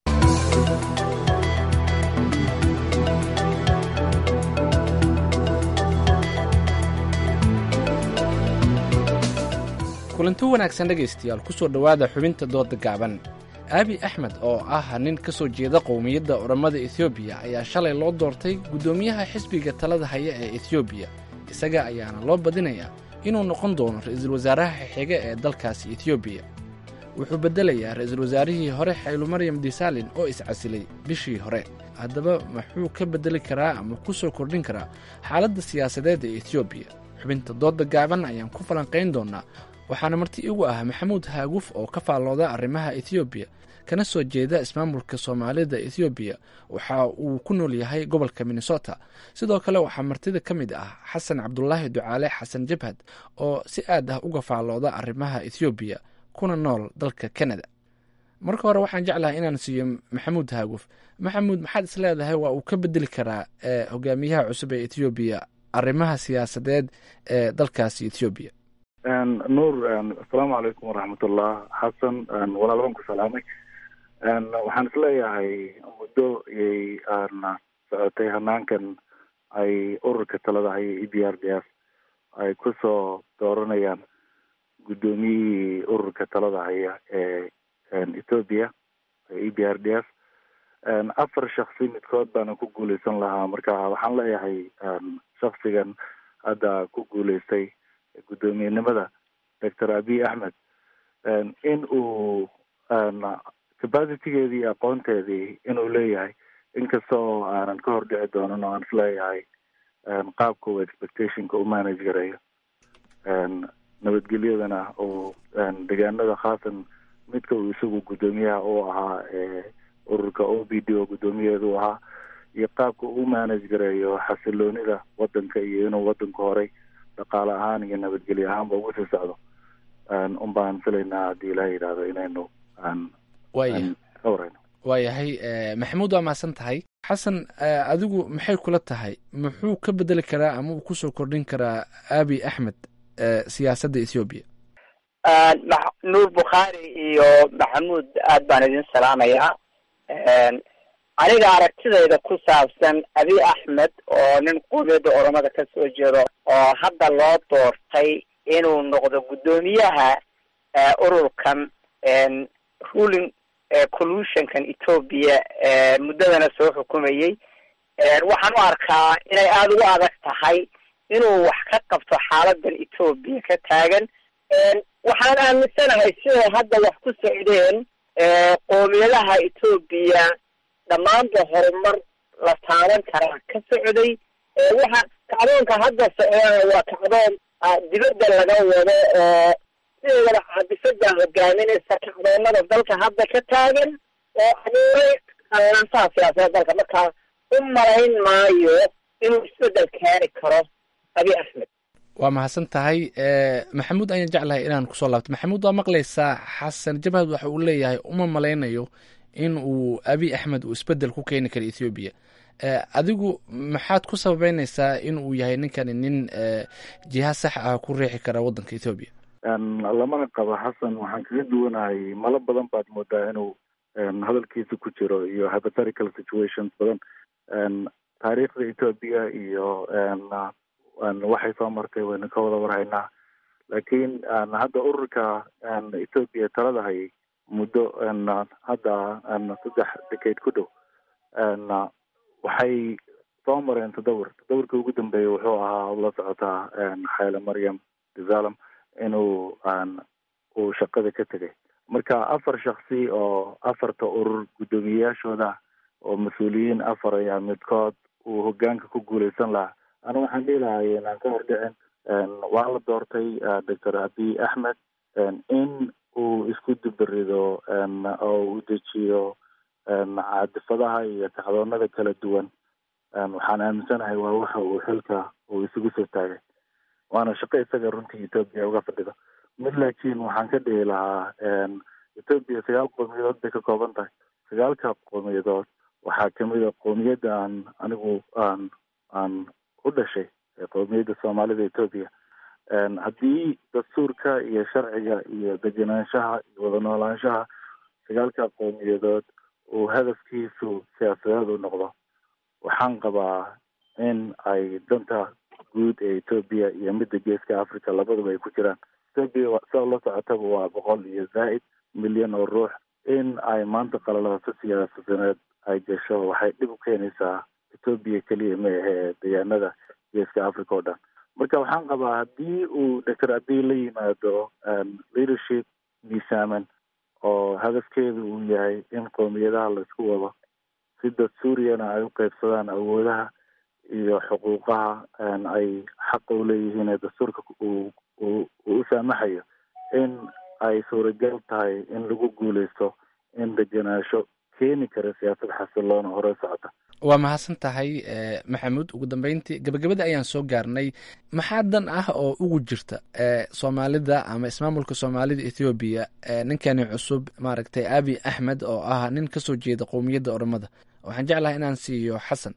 kulanti wanaagsan dhegaystayaal ku soo dhowaada xubinta dooda gaaban aabi axmed oo ah nin ka soo jeeda qowmiyadda orommada etoobiya ayaa shalay loo doortay guddoomiyaha xisbiga talada haya ee etoobiya isaga ayaana loo badinayaa inuu noqon doono ra-iisul wasaaraha xiga ee dalkaasi etoobiya wuxuu beddelayaa ra-iisul wasaarihii hore xaylu maryam disaalin oo iscasilay bishii hore haddaba muxuu ka beddeli karaa ama ku soo kordhin karaa xaaladda siyaasadeed ee etoobiya xubinta dooda gaaban ayaan ku falanqayn doonaa waxaana marti igu ah maxamuud haaguf oo ka faallooda arrimaha etoobiya kana soo jeeda ismaamulka soomaalida etoobiya waxa uu ku nool yahay gobolka minnesota sidoo kale waxaa martida ka mid ah xasan cabdulaahi ducaale xasan jabhad oo si aad ah uga faallooda arrimaha etoobiya kuna nool dalka canada marka hore waxaan jeclahay inaan siiyo maxamuud haaguf maxamuud maxaad is leedahay waa uu ka bedeli karaa hogaamiyaha cusub ee etoobiya arrimaha siyaasadeed ee dalkaasi etoobiya nuur asalaamu calaykum waraxmatullah xasan walaal baan ku salaamay waxaan isleeyahay muddo iyay socotay hanaankan ay ururka talada haya e b r d s ay kusoo dooranayaan guddoomiyihii ururka talada haya ee ethoopia e b r d s afar shaksi midkood baana ku guuleysan lahaa marka waxaan leeyahay shaksigan hadda ku guuleystay guddoomiyenimada doctor abiy axmed in uu capacitigeedii iyo aqoonteedii inuu leeyahay inkasta oo aanan ka hor dhici doonin oo aan isleeyahay qaabka uu expectationka u manage gareeyo nabadgelyadana uu deegaanada khaasan midka uu isagu guddoomiyaha u ahaa ee ururka o b d oo guddoomiyaheeda u ahaa iyo qaabka uu manage gareeyo xasiloonida wadanka iyo inuu wadanku horay dhaqaale ahaan iyo nabadgelyo ahaanba ugu sii socdo un baan filaynaa haddii ilaah yidhaahdo inaynu waaya ka warayno waayahay maxamuud waa mahadsan tahay xasan adigu maxay kula tahay muxuu ka bedeli karaa ama uu kusoo kordhin karaa abi axmed siyaasadda ethoobiya nuur bukhaari iyo maxamuud aad baan idin salaamayaa aniga aragtidayda ku saabsan abiy axmed oo nin qowmiyadda oromada ka soo jeedo oo hadda loo doortay inuu noqdo guddoomiyaha ururkan ruling collusionkan ethoopia muddadana soo xukumayey waxaan u arkaa inay aada ugu adag tahay inuu wax ka qabto xaaladan ethoopia ka taagan waxaan aaminsanahay siday hadda wax ku socdeen qoomiyadaha ethoopia dhammaanba horumar la taaban karaa ka socday waxa kacdoonka hadda socdana waa kacdoon dibadda laga wado oo sideedaba caabisada hogaaminaysa kacdoonada dalka hadda ka taagan oo abuuray qalansaha siyaasadda dalka markaa u malayn maayo inuu isbedel keeni karo abiy axmed waa mahadsan tahay maxamuud ayaan jeclahay inaan kusoo laabto maxamuud waa maqlaysaa xasan jabhad waxa uu leeyahay uma malaynayo in uu abiy axmed uu isbedel ku keeni karo ethoobiya adigu maxaad ku sababeynaysaa in uu yahay ninkani nin jiha sax ah ku riixi kara waddanka ethoobiya lamana qabo xasan waxaan kaga duwanahay malo badan baad moodaa inuu hadalkiisa ku jiro iyo hypothetical situations badan taariikhda ethoobia iyo waxay soo martay waynu ka wada warhaynaa laakiin hadda ururka ethoobia talada hayay muddo hadda saddex decade ku dhow waxay soo mareen tadawur tadawurkii ugu dambeeyay wuxuu ahaa la socotaa xayle maryam desalam inuu uu shaqada ka tegay marka afar shaksi oo afarta urur guddoomiyeyaashooda oo mas-uuliyiin afar ayaa midkood uu hogaanka ku guuleysan lahaa ana waxaan dhihi lahay inaan ka hordhicin waa la doortay doctor abiy axmed in uu isku dibarido oo uu dejiyo caadifadaha iyo kacdoonada kala duwan waxaan aaminsanahay waa waxa uu xilka uu isugu soo taagay waana shaqo isaga runtii ethoobia uga fadhido mid laakiin waxaan ka dhihi lahaa ethoobia sagaal qowmiyadood bay ka kooban tahay sagaalka qowmiyadood waxaa kamid a qowmiyadda aan anigu aan aan u dhashay qowmiyadda soomaalida ethoobia haddii dastuurka iyo sharciga iyo degenaanshaha iyo wada noolaanshaha sagaalka qowmiyadood uu hadafkiisu siyaasadeed u noqdo waxaan qabaa in ay danta guud ee ethoobia iyo midda geeska africa labaduba ay ku jiraan ethoobia saa la socotaba waa boqol iyo zaa'id milyan oo ruux in ay maanta qalalaaso siyaasadeed ay gasho waxay dhib u keenaysaa ethoobia keliya ma ahe deegaanada geeska africa oo dhan marka waxaan qabaa haddii uu doctor abiy la yimaado leadership miisaaman oo hadafkeedu uu yahay in qowmiyadaha la isku wado si dastuuriyana ay u qeybsadaan awoodaha iyo xuquuqaha ay xaqa u leeyihiin ee dastuurka uu uu u saamaxayo in ay suuragal tahay in lagu guuleysto in degenaansho keeni kara siyaasad xasiloona hore socota waa mahadsan tahay maxamuud ugu dambeyntii gabagabada ayaan soo gaarnay maxaa dan ah oo ugu jirta soomaalida ama ismaamulka soomaalida ethoobiya ninkani cusub maaragtay abi axmed oo ah nin kasoo jeeda qowmiyadda oromada waxaan jeclahay inaan siiyo xasan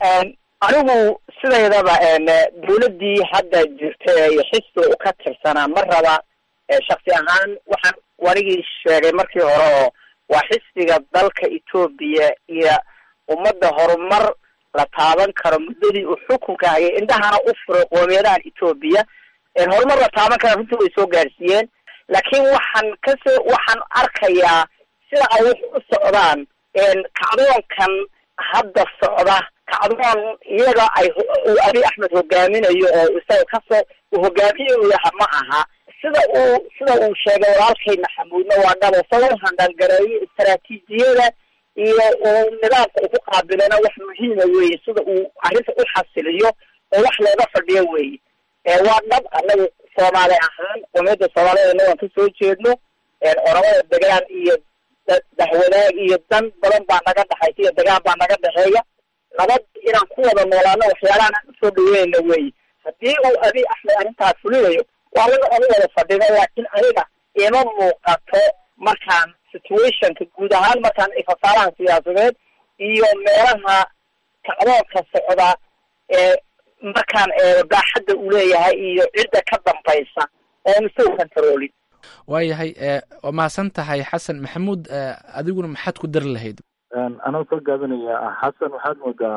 anigu sidaydaba dawladdii hadda jirta iyo xisbi u ka tirsanaa ma raba shaksi ahaan waxaan wanigii sheegay markii hore oo waa xisbiga dalka etoobiya iyo ummadda horumar la taaban karo muddadii uu xukunka hayay indhahana u furay qoomiyadahan etoobiya horumar la taaban kara runtii way soo gaarsiiyeen laakiin waxaan kasoo waxaan arkayaa sida ay wax u socdaan kacdoonkan hadda socda kacdoon iyaga ay uu abi axmed hogaaminayo oo isaga kasoo uu hogaamiye u yaha ma aha sida uu sida uu sheegay walaalkay maxamuudna waa dhabo sabab handhalgareeyo istaraatiijiyada iyo uu nidaamka uu ku qaabilana wax muhiima weeye sida uu arrinta u xasiliyo oo wax looga fadhiyo weeye waa dhab anagu soomaali ahaan qomiyadda soomaalida waan kasoo jeedno oramada degaan iyo dahwadaag iyo dan badan baa naga dhexaysa iyo degaan baa naga dhexeeya nabad inaan ku wada noolaano waxyaalahan aan usoo dhaweynayna weeye haddii uu abi axmed arrintaas fulinayo waa laga oga wada fadhino laakiin aniga ima muuqato markaan situationka guud ahaan markaan fasaalaha siyaasadeed iyo meelaha kacdoonka socda ee markaan eego baaxadda uu leeyahay iyo cidda ka dambaysa oon isagu controlin waayahay waa mahadsan tahay xasan maxamuud adiguna maxaad ku dari lahayd anoo soo gaabinaya xasan waxaad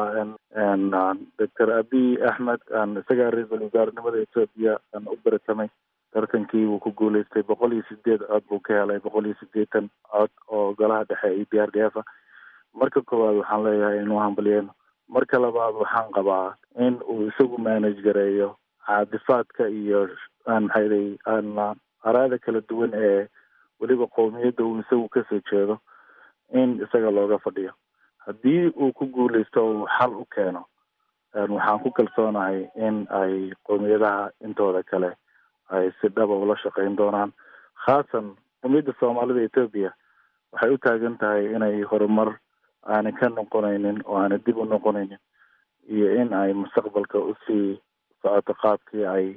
moodaa doctor abiy axmed isagaa ra-iisul wasaarenimada ethoobia u baratamay tartankii wuu ku guuleystay boqol iyo sideed cod buu ka helay boqol iyo sideetan cod oo golaha dhexe iyo b r d f a marka koowaad waxaan leeyahay inuu hambalyeeno marka labaad waxaan qabaa in uu isagu manage gareeyo caadifaadka iyo maxayday araada kala duwan ee weliba qowmiyadda uu isagu kasoo jeedo in isaga looga fadhiyo haddii uu ku guuleysto uu xal u keeno waxaan ku kalsoonahay in ay qowmiyadaha intooda kale ay si dhaba ula shaqeyn doonaan khaasan qowmiyadda soomaalida ethoobia waxay u taagan tahay inay horumar aanay ka noqonaynin oo aanay dib u noqonaynin iyo in ay mustaqbalka usii socoto qaabkii ay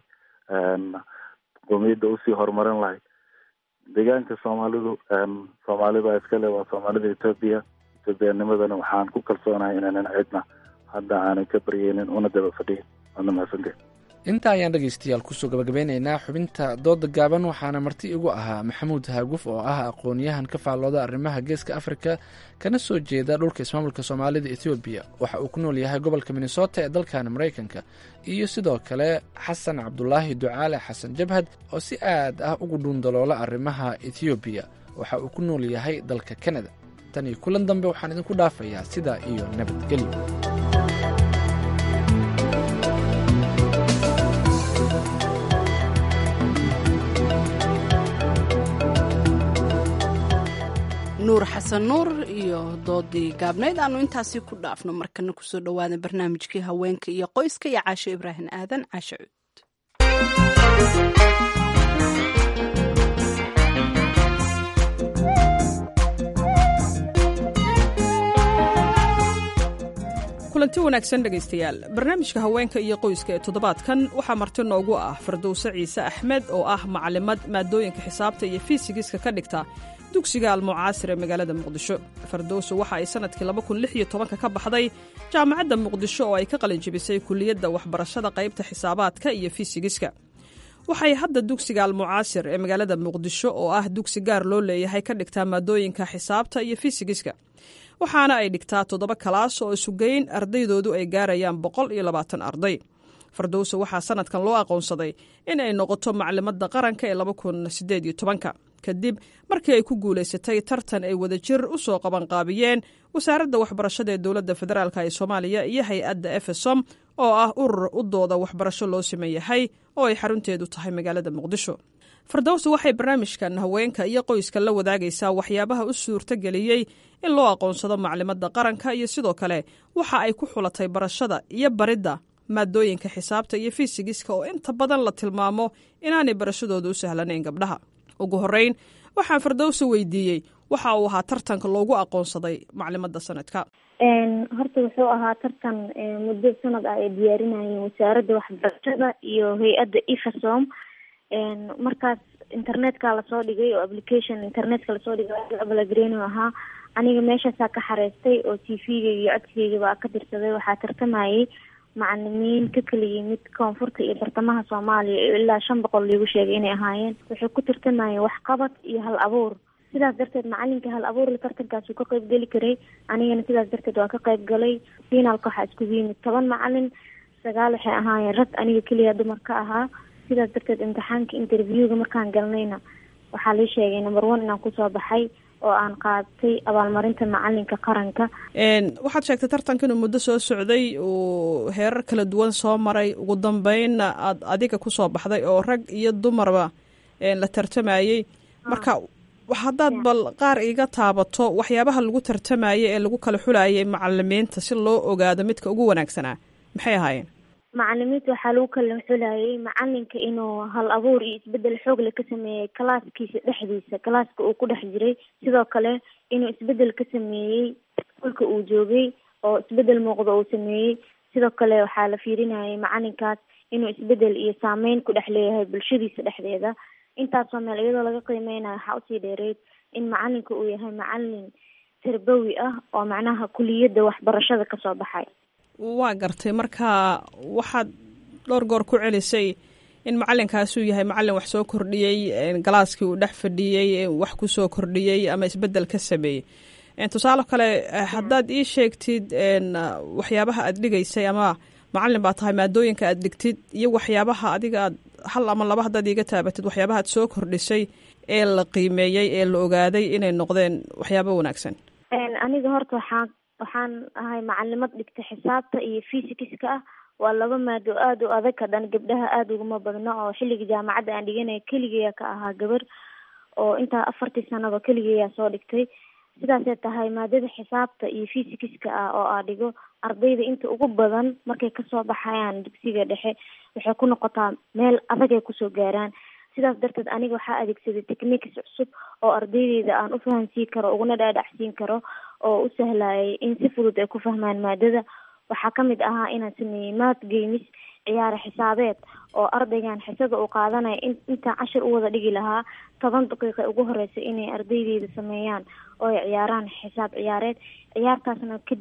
qowmiyadda usii horumarin lahayd deegaanka soomaalidu soomaalida iskale waa soomaalida ethoobia ethoobianimadana waxaan ku kalsoonahay inaanan cidna hadda aanay ka baryeynin una daba fadhiyin waadna mahadsantahay intaa ayaan dhegaystayaal kusoo gabagabeynaynaa xubinta dooda gaaban waxaana marti igu ahaa maxamuud haaguf oo ah aqoon-yahan ka faallooda arrimaha geeska afrika kana soo jeeda dhulka ismaamulka soomaalida ethoobiya waxa uu ku nool yahay gobolka minnesota ee dalkan maraykanka iyo sidoo kale xasan cabdulaahi ducaale xasan jabhad oo si aad ah ugu dhuundaloola arrimaha ethoobiya waxa uu ku nool yahay dalka kanada tan iyo kulan dambe waxaan idinku dhaafayaa sidaa iyo nabadgelyo nuur xasan nuur iyo doodii gaabnayd aanu intaasi ku dhaafno markana kusoo dhowaada barnaamijkii haweenka iyo qoyska iyo caasho ibraahim aadan caasho cuud kulanti wanaagsan dhegaystayaal barnaamijka haweenka iyo qoyska ee toddobaadkan waxaa marti noogu ah fardowse ciise axmed oo ah macalimad maadooyinka xisaabta iyo fiisigiska ka dhigta dugsiga almucaasir ee magaalada muqdisho fardowse waxa ay sannadkii ka baxday jaamacadda muqdisho oo ay ka qalin jebisay kuliyadda waxbarashada qaybta xisaabaadka iyo fiisigiska waxay hadda dugsiga almucaasir ee magaalada muqdisho oo ah dugsi gaar loo leeyahay ka dhigtaa maadooyinka xisaabta iyo fiisigiska waxaana ay dhigtaa toddoba kalaas oo isugeyn ardaydoodu ay gaarayaan boqol iyo labaatan arday fardowse waxaa sanadkan loo aqoonsaday in ay noqoto maclimadda qaranka ee laba kun sideed iyo tobanka kadib markii ay ku guulaysatay tartan ay wadajir u soo qabanqaabiyeen wasaaradda waxbarashada ee dowladda federaalk ee soomaaliya iyo hay-adda efesom oo ah urur u dooda waxbarasho loo siman yahay oo ay xarunteedu tahay magaalada muqdisho fardowse waxay barnaamijkan haweenka iyo qoyska la wadaagaysaa waxyaabaha u suurto geliyey in loo aqoonsado maclimadda qaranka iyo sidoo kale waxa ay ku xulatay barashada iyo baridda maadooyinka xisaabta iyo fiisigiska oo inta badan la tilmaamo inaanay barashadooda u sahlanayn gabdhaha ugu horreyn waxaan fardowse weydiiyey waxa uu ahaa tartanka loogu aqoonsaday maclimadda sanadka horta wuxuu ahaa tartan muddo sanad ah ay diyaarinayeen wasaaradda waxbarashada iyo hay-adda efasom markaas internetka lasoo dhigay oo application internetka lasoo dhigay ablagreeno ahaa aniga meeshaasaa ka xareystay oo t v-ga iyo codkeygaba ka tirsaday waxaa tartamayay macalimiin ka kala yimid koonfurta iyo bartamaha soomaaliya iyo ilaa shan boqol liigu sheegay inay ahaayeen waxay ku tartamayeen waxqabad iyo hal abuur sidaas darteed macalinka hal abuurla tartankaasuu ka qayb geli karay anigana sidaas darteed waa ka qayb galay finaalka waxaa iskugu yimid toban macalin sagaal waxay ahaayeen rag aniga keliya dumar ka ahaa sidaas darteed imtixaanka interviewga markaan galnayna waxaa lii sheegay number one inaan kusoo baxay oo aan qaadatay abaalmarinta macalinka qaranka waxaad sheegtay tartanka inuu muddo soo socday uu heerar kala duwan soo maray ugu dambeynna aad adiga kusoo baxday oo rag iyo dumarba la tartamayey marka haddaad bal qaar iga taabato waxyaabaha lagu tartamayay ee lagu kala xulayay macalimiinta si loo ogaado midka ugu wanaagsanaa maxay ahaayeen macalimiinta waxaa lagu kala xulayay macalinka inuu hal abuur iyo isbedel xoogle ka sameeyey kalaaskiisa dhexdiisa kalaaska uu ku dhex jiray sidoo kale inuu isbedel ka sameeyey iskuulka uu joogay oo isbedel muuqda uu sameeyey sidoo kale waxaa la fiirinayay macalinkaas inuu isbedel iyo saameyn ku dhex leeyahay bulshadiisa dhexdeeda intaasoo meel iyadoo laga qiimeynayo waxaa usii dheereyd in macalinka uu yahay macalin tarbawi ah oo macnaha kuliyadda waxbarashada kasoo baxay waa gartay marka waxaad dhowr goor ku celisay in macalinkaasuu yahay macalin wax soo kordhiyey galaaskii uu dhex fadhiyey wax kusoo kordhiyey ama isbedel ka sameeyey tusaale kale haddaad ii sheegtid waxyaabaha aad dhigaysay ama macalin baa tahay maadooyinka aad dhigtid iyo waxyaabaha adiga aad hal ama laba haddaad iiga taabatid waxyaabaha aad soo kordhisay ee la qiimeeyey ee la ogaaday inay noqdeen waxyaaba wanaagsan aniga horta waxaa waxaan ahay macalimad dhigta xisaabta iyo fysikiska ah waa laba maado aada u adag haddana gabdhaha aada uguma badno oo xilliga jaamacadda aan dhiganaya keligeeya ka ahaa gabar oo intaa afartii sanaba keligeeyaa soo dhigtay sidaasay tahay maadada xisaabta iyo fysikiska ah oo aa dhigo ardayda inta ugu badan markay kasoo baxayaan dugsiga dhexe waxay ku noqotaa meel adag ay kusoo gaaraan sidaas darteed aniga waxaa adeegsaday techniques cusub oo ardaydeyda aan u fahansiin karo uguna dhaadhacsiin karo oo u sahlayay in si fudud ay ku fahmaan maadada waxaa kamid ahaa inaan sameeyey math games ciyaare xisaabeed oo ardaygan xisada uu qaadanaya in intaan cashir u wada dhigi lahaa toban daqiiqa ugu horeysa inay ardaydeyda sameeyaan oo ay ciyaaraan xisaab ciyaareed ciyaartaasna kadib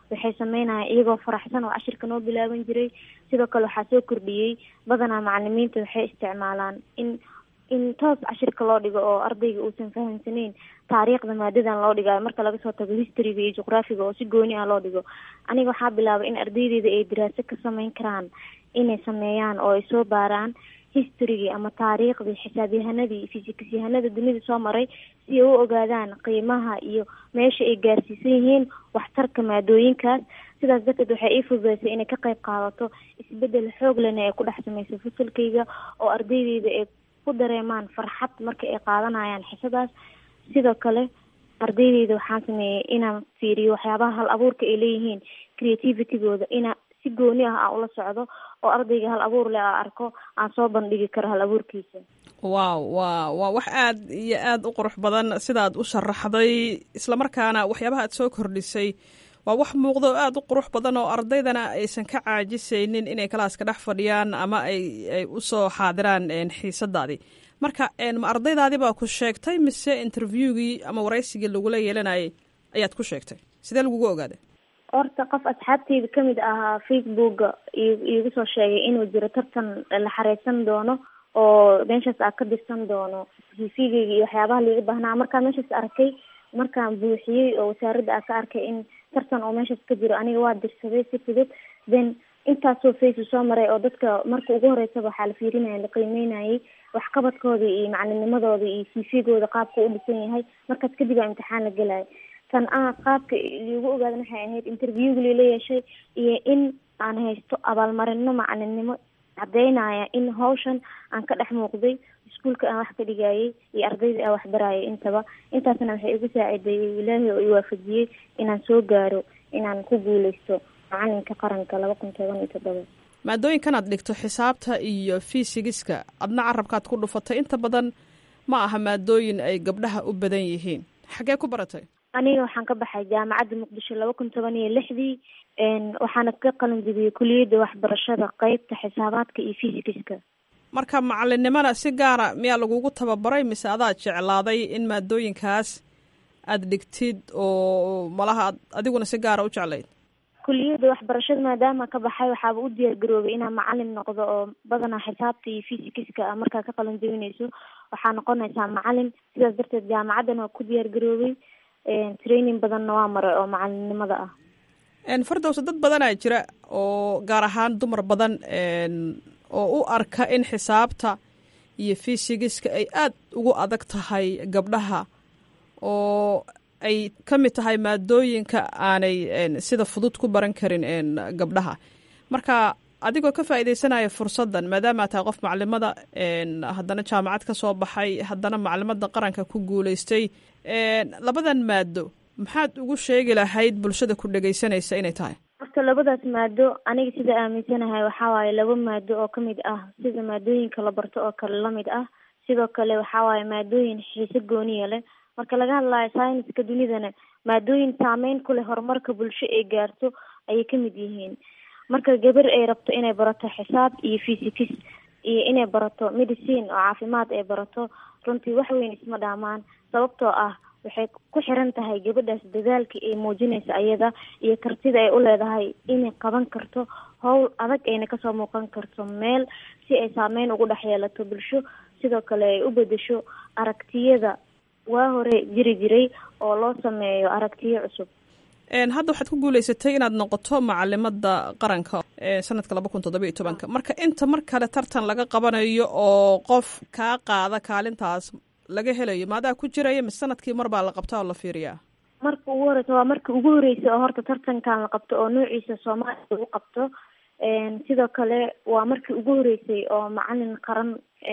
waxay sameynayaan iyagoo faraxsan oo cashirka noo bilaaban jiray sidoo kale waxaa soo kordhiyey badanaa macalimiinta waxay isticmaalaan in in toos cashirka loo dhigo oo ardayga uusan fahamsaneyn taariikhda maadadan loo dhigayo marka laga soo tago historyga iyo juqraafiga oo si gooni ah loo dhigo aniga waxaa bilaabay in ardaydeeda ay daraaso ka sameyn karaan inay sameeyaan oo ay soo baaraan historygii ama taariikhdii xisaabyahanadii fisikisyahanada dunida soo maray si ay u ogaadaan qiimaha iyo meesha ay gaarsiisan yihiin waxtarka maadooyinkaas sidaas darteed waxay ii fududeysay inay ka qayb qaadato isbedel xoog lena ee ku dhex samaysa fasalkayga oo ardaydeyda ay ku dareemaan farxad marka ay qaadanayaan xisadaas sidoo kale ardaydeyda waxaan sameeyey inaan fiiriyo waxyaabaha hal abuurka ay leeyihiin creativitygooda ina si gooni ah aan ula socdo oo ardayga hal abuur leh aa arko aan soo bandhigi karo hal abuurkiisa waaw waa waa wax aad iyo aad u qurux badan sidaad u sharaxday islamarkaana waxyaabaha aad soo kordhisay waa wax muuqda oo aad u qurux badan oo ardaydana aysan ka caajisaynin inay kalaaska dhex fadhiyaan ama ay ay usoo xaadiraan xiisadaadii marka ma ardaydaadii baa ku sheegtay mise interviewgii ama waraysigii lagula yeelanayay ayaad ku sheegtay sidee lagugu ogaaday horta qof asxaabteyda kamid ahaa facebooka iigu soo sheegay inuu jiro tartan la xareysan doono oo meeshaas aa ka dirsan doono cvgeyga iyo waxyaabaha liiga baahnaa markaa meeshaas arkay markaan buuxiyey oo wasaaradda aa ka arkay in tartan oo meeshaas ka jiro aniga waa dirsaday si fudud then intaasoo face soo maray oo dadka marka ugu horeysaba waxaa la fiirinaya la qiimeynayay waxqabadkooda iyo macalinimadooda iyo cvgooda qaabka u dhisan yahay markaas kadib aa imtixaan la gelaya tan a qaabka liigu ogaadan waxay ahayd interviewga lila yeeshay iyo in aan haysto abaalmarino macalinimo cadeynaya in hawshan aan ka dhex muuqday iskuolka aan wax ka dhigayay iyo ardayda aan wax barayay intaba intaasna waxay igu saacideeyey ilaahay oo iwaafajiyey inaan soo gaaro inaan ku guuleysto macalinka qaranka laba kun toban iyo toddoba maadooyinkan aad dhigto xisaabta iyo fisigiska adna carabkaad ku dhufatay inta badan ma aha maadooyin ay gabdhaha u badan yihiin xaggee ku baratay aniga waxaan ka baxay jaamacadda muqdisho laba kun toban iyo lixdii waxaana ka qalin jebiyey kuliyadda waxbarashada qeybta xisaabaadka iyo fisigiska marka macalinimana si gaara miyaa lagugu tababaray mise adaa jeclaaday in maadooyinkaas aad dhigtid oo malaha ad adiguna si gaara u jeclayd kuliyadda waxbarashada maadaama ka baxay waxaaba u diyaar garoobay inaan macalin noqdo oo badanaa xisaabta iyo fisigiska a markaa ka qalin jebinayso waxaa noqonaysaa macalin sidaas darteed jaamacaddan waa ku diyaar garoobay training badanna waa maray oo macalinimada ah fardowsa dad badanaa jira oo gaar ahaan dumar badan oo u arka in xisaabta iyo fisigiska ay aad ugu adag tahay gabdhaha oo ay ka mid tahay maadooyinka aanay sida fudud ku baran karin gabdhaha marka adigoo ka faa'iidaysanaya fursaddan maadaama tahay qof macalimada haddana jaamacad ka soo baxay haddana macalimada qaranka ku guuleystay labadan maado maxaad ugu sheegi lahayd bulshada ku dhegaysanaysa inay tahay horta labadaas maado aniga sida aaminsanahay waxaa waaye laba maado oo kamid ah sida maadooyinka la barto oo kale lamid ah sidoo kale waxaa waaye maadooyin xiise gooniya leh marka laga hadlayo syniska dunidana maadooyin saameyn ku leh horumarka bulsho ay gaarto ayay kamid yihiin marka gabar ay rabto inay barato xisaab iyo physics iyo inay barato medicine oo caafimaad ay barato runtii wax weyn isma dhaamaan sababtoo ah waxay ku xiran tahay gabadhaas dadaalka ay muujinaysa ayada iyo kartida ay u leedahay inay qaban karto howl adag ayna kasoo muuqan karto meel si ay saameyn ugu dhex yeelato bulsho sidoo kale ay u bedesho aragtiyada waa hore jiri jiray oo loo sameeyo aragtiyo cusub hadda waxaad ku guuleysatay inaad noqoto macalimada qaranka sanadka laba kun toddoba iyo tobanka marka inta mar kale tartan laga qabanayo oo qof kaa qaada kaalintaas laga helayo maadaa ku jiraya mise sanadkii mar baa la qabtaa oo la fiiriyaa marka ugu horeysa waa marka ugu horeysa oo horta tartankan la qabto oo noociisa soomaaliya lagu qabto sidoo kale waa markii ugu horeysay oo macalin qaran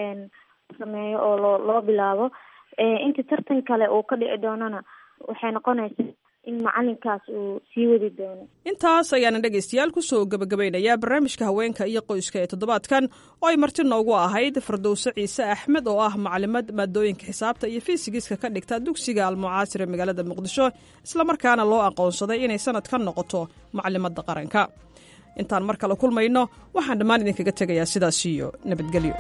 sameeyo oo loo loo bilaabo inta tartan kale uu ka dhici doonana waxay noqonaysaa in macalinkaas uu sii wadi doono intaas ayaana dhegaystayaal kusoo gebagabaynayaa barnaamijka haweenka iyo qoyska ee toddobaadkan oo ay marti noogu ahayd fardowse ciise axmed oo ah macalimad maadooyinka xisaabta iyo fiisigiska ka dhigta dugsiga almucaasir ee magaalada muqdisho islamarkaana loo aqoonsaday inay sanad ka noqoto macalimada qaranka intaan mar kale kulmayno waxaan dhammaan idinkaga tegayaa sidaas iyo nabadgelyo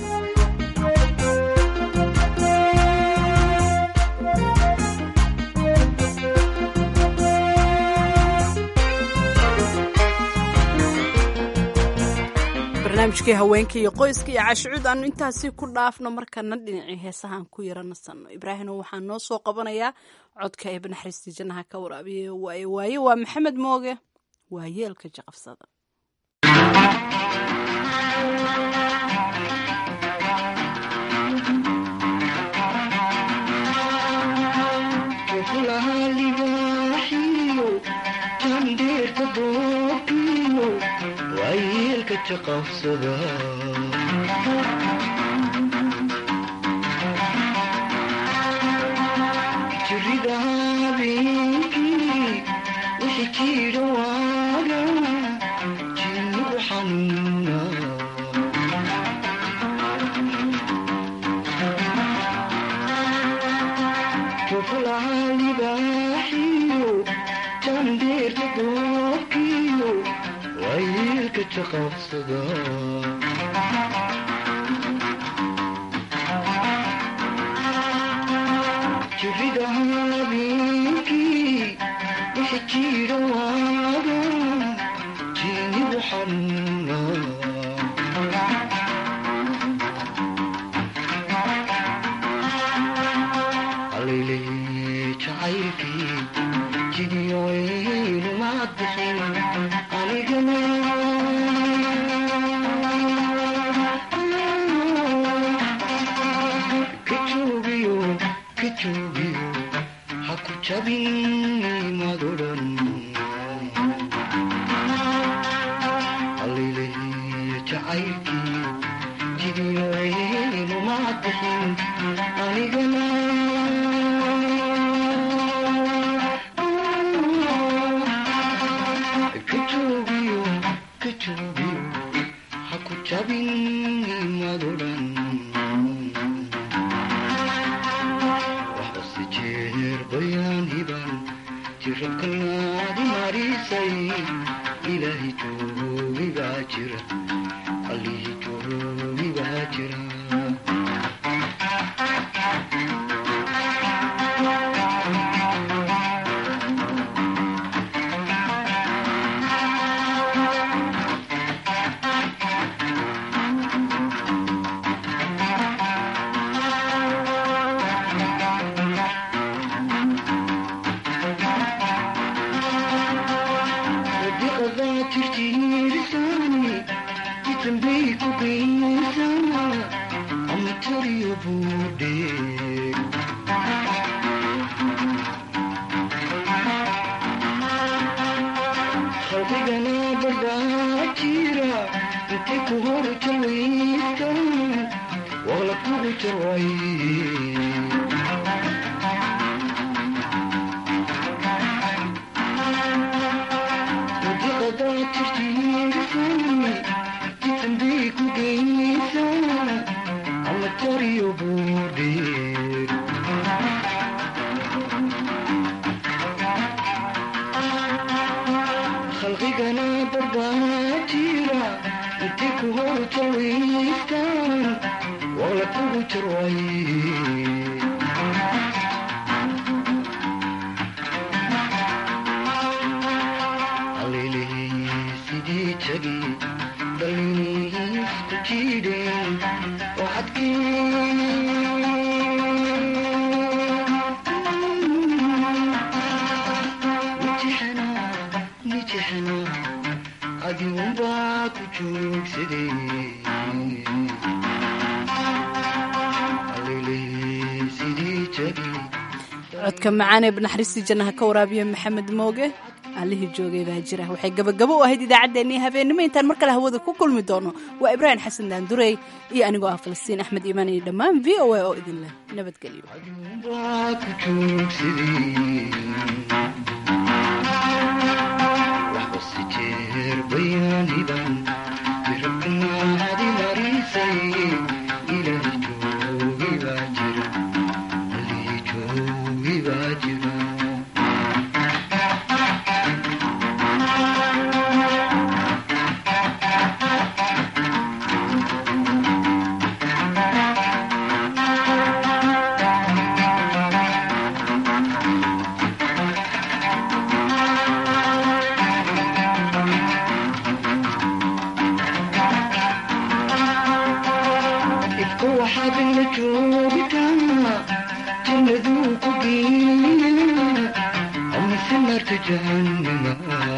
barnaamijkii haweenka iyo qoyska iyo caashicuud aanu intaasi ku dhaafno markana dhinacii heesahaan ku yara nasanno ibraahino waxaa noo soo qabanayaa codka eeba naxariistii jannaha ka waraabiye waaye waaye waa maxamed mooge waa yeelka jaqafsada jirida habeenkii wixii jira waaga jinnigu xanuuna jufulaha libaaxiyo jandeerka doobkiyo wayeelka jaqabsada jirida habeenkii wixii jira waaga jinnigu xanuuna allayley jacaylkii jidiyoynu maad bixin anigana kajuubiyo kajuubiyo haku jabin madodan allayley jacaylkii jidiyoynu maad bixin anigana kajuubiyo kajuubiyo haku jabin madodan waxbase jeer bayaan hiban jirabkanaadi marisay ilaahi joogi baa jira allihi joogi baa jira sadiqadaa jirtiirisani jitambay ku geysana ama tariyo buudhe qalbigana barbaa jira intay ku hor jawaystan waqla kugu jarway sadiqadaa jirtiirisani jitambay ku geysana ama tariyo buudhe khalqigana barbaa jira intay ku hor jawaystan waqla kugu jarway allayley sidii jagi dhallinisku jiidheen waxadkii nijixana nijixana adigunbaa ku joogsaday allayley sidii jagi codka macaanee banaxariistii jannaha ka waraabiye maxamed mooge allihii joogay baa jira waxay gabagabo u ahayd idaacaddeenii habeennimo intaan mar kale hawada ku kulmi doono waa ibraahim xasan daandurey iyo anigoo ah falastiin axmed iimaan iyo dhammaan v o a oo idin leh nabadgelyo baa ku joogsaday waxbase jeer bayaan hiban jirabkanaadi marisay ilaahi joogi baa jira allihi joogi baa jira نارت جهنم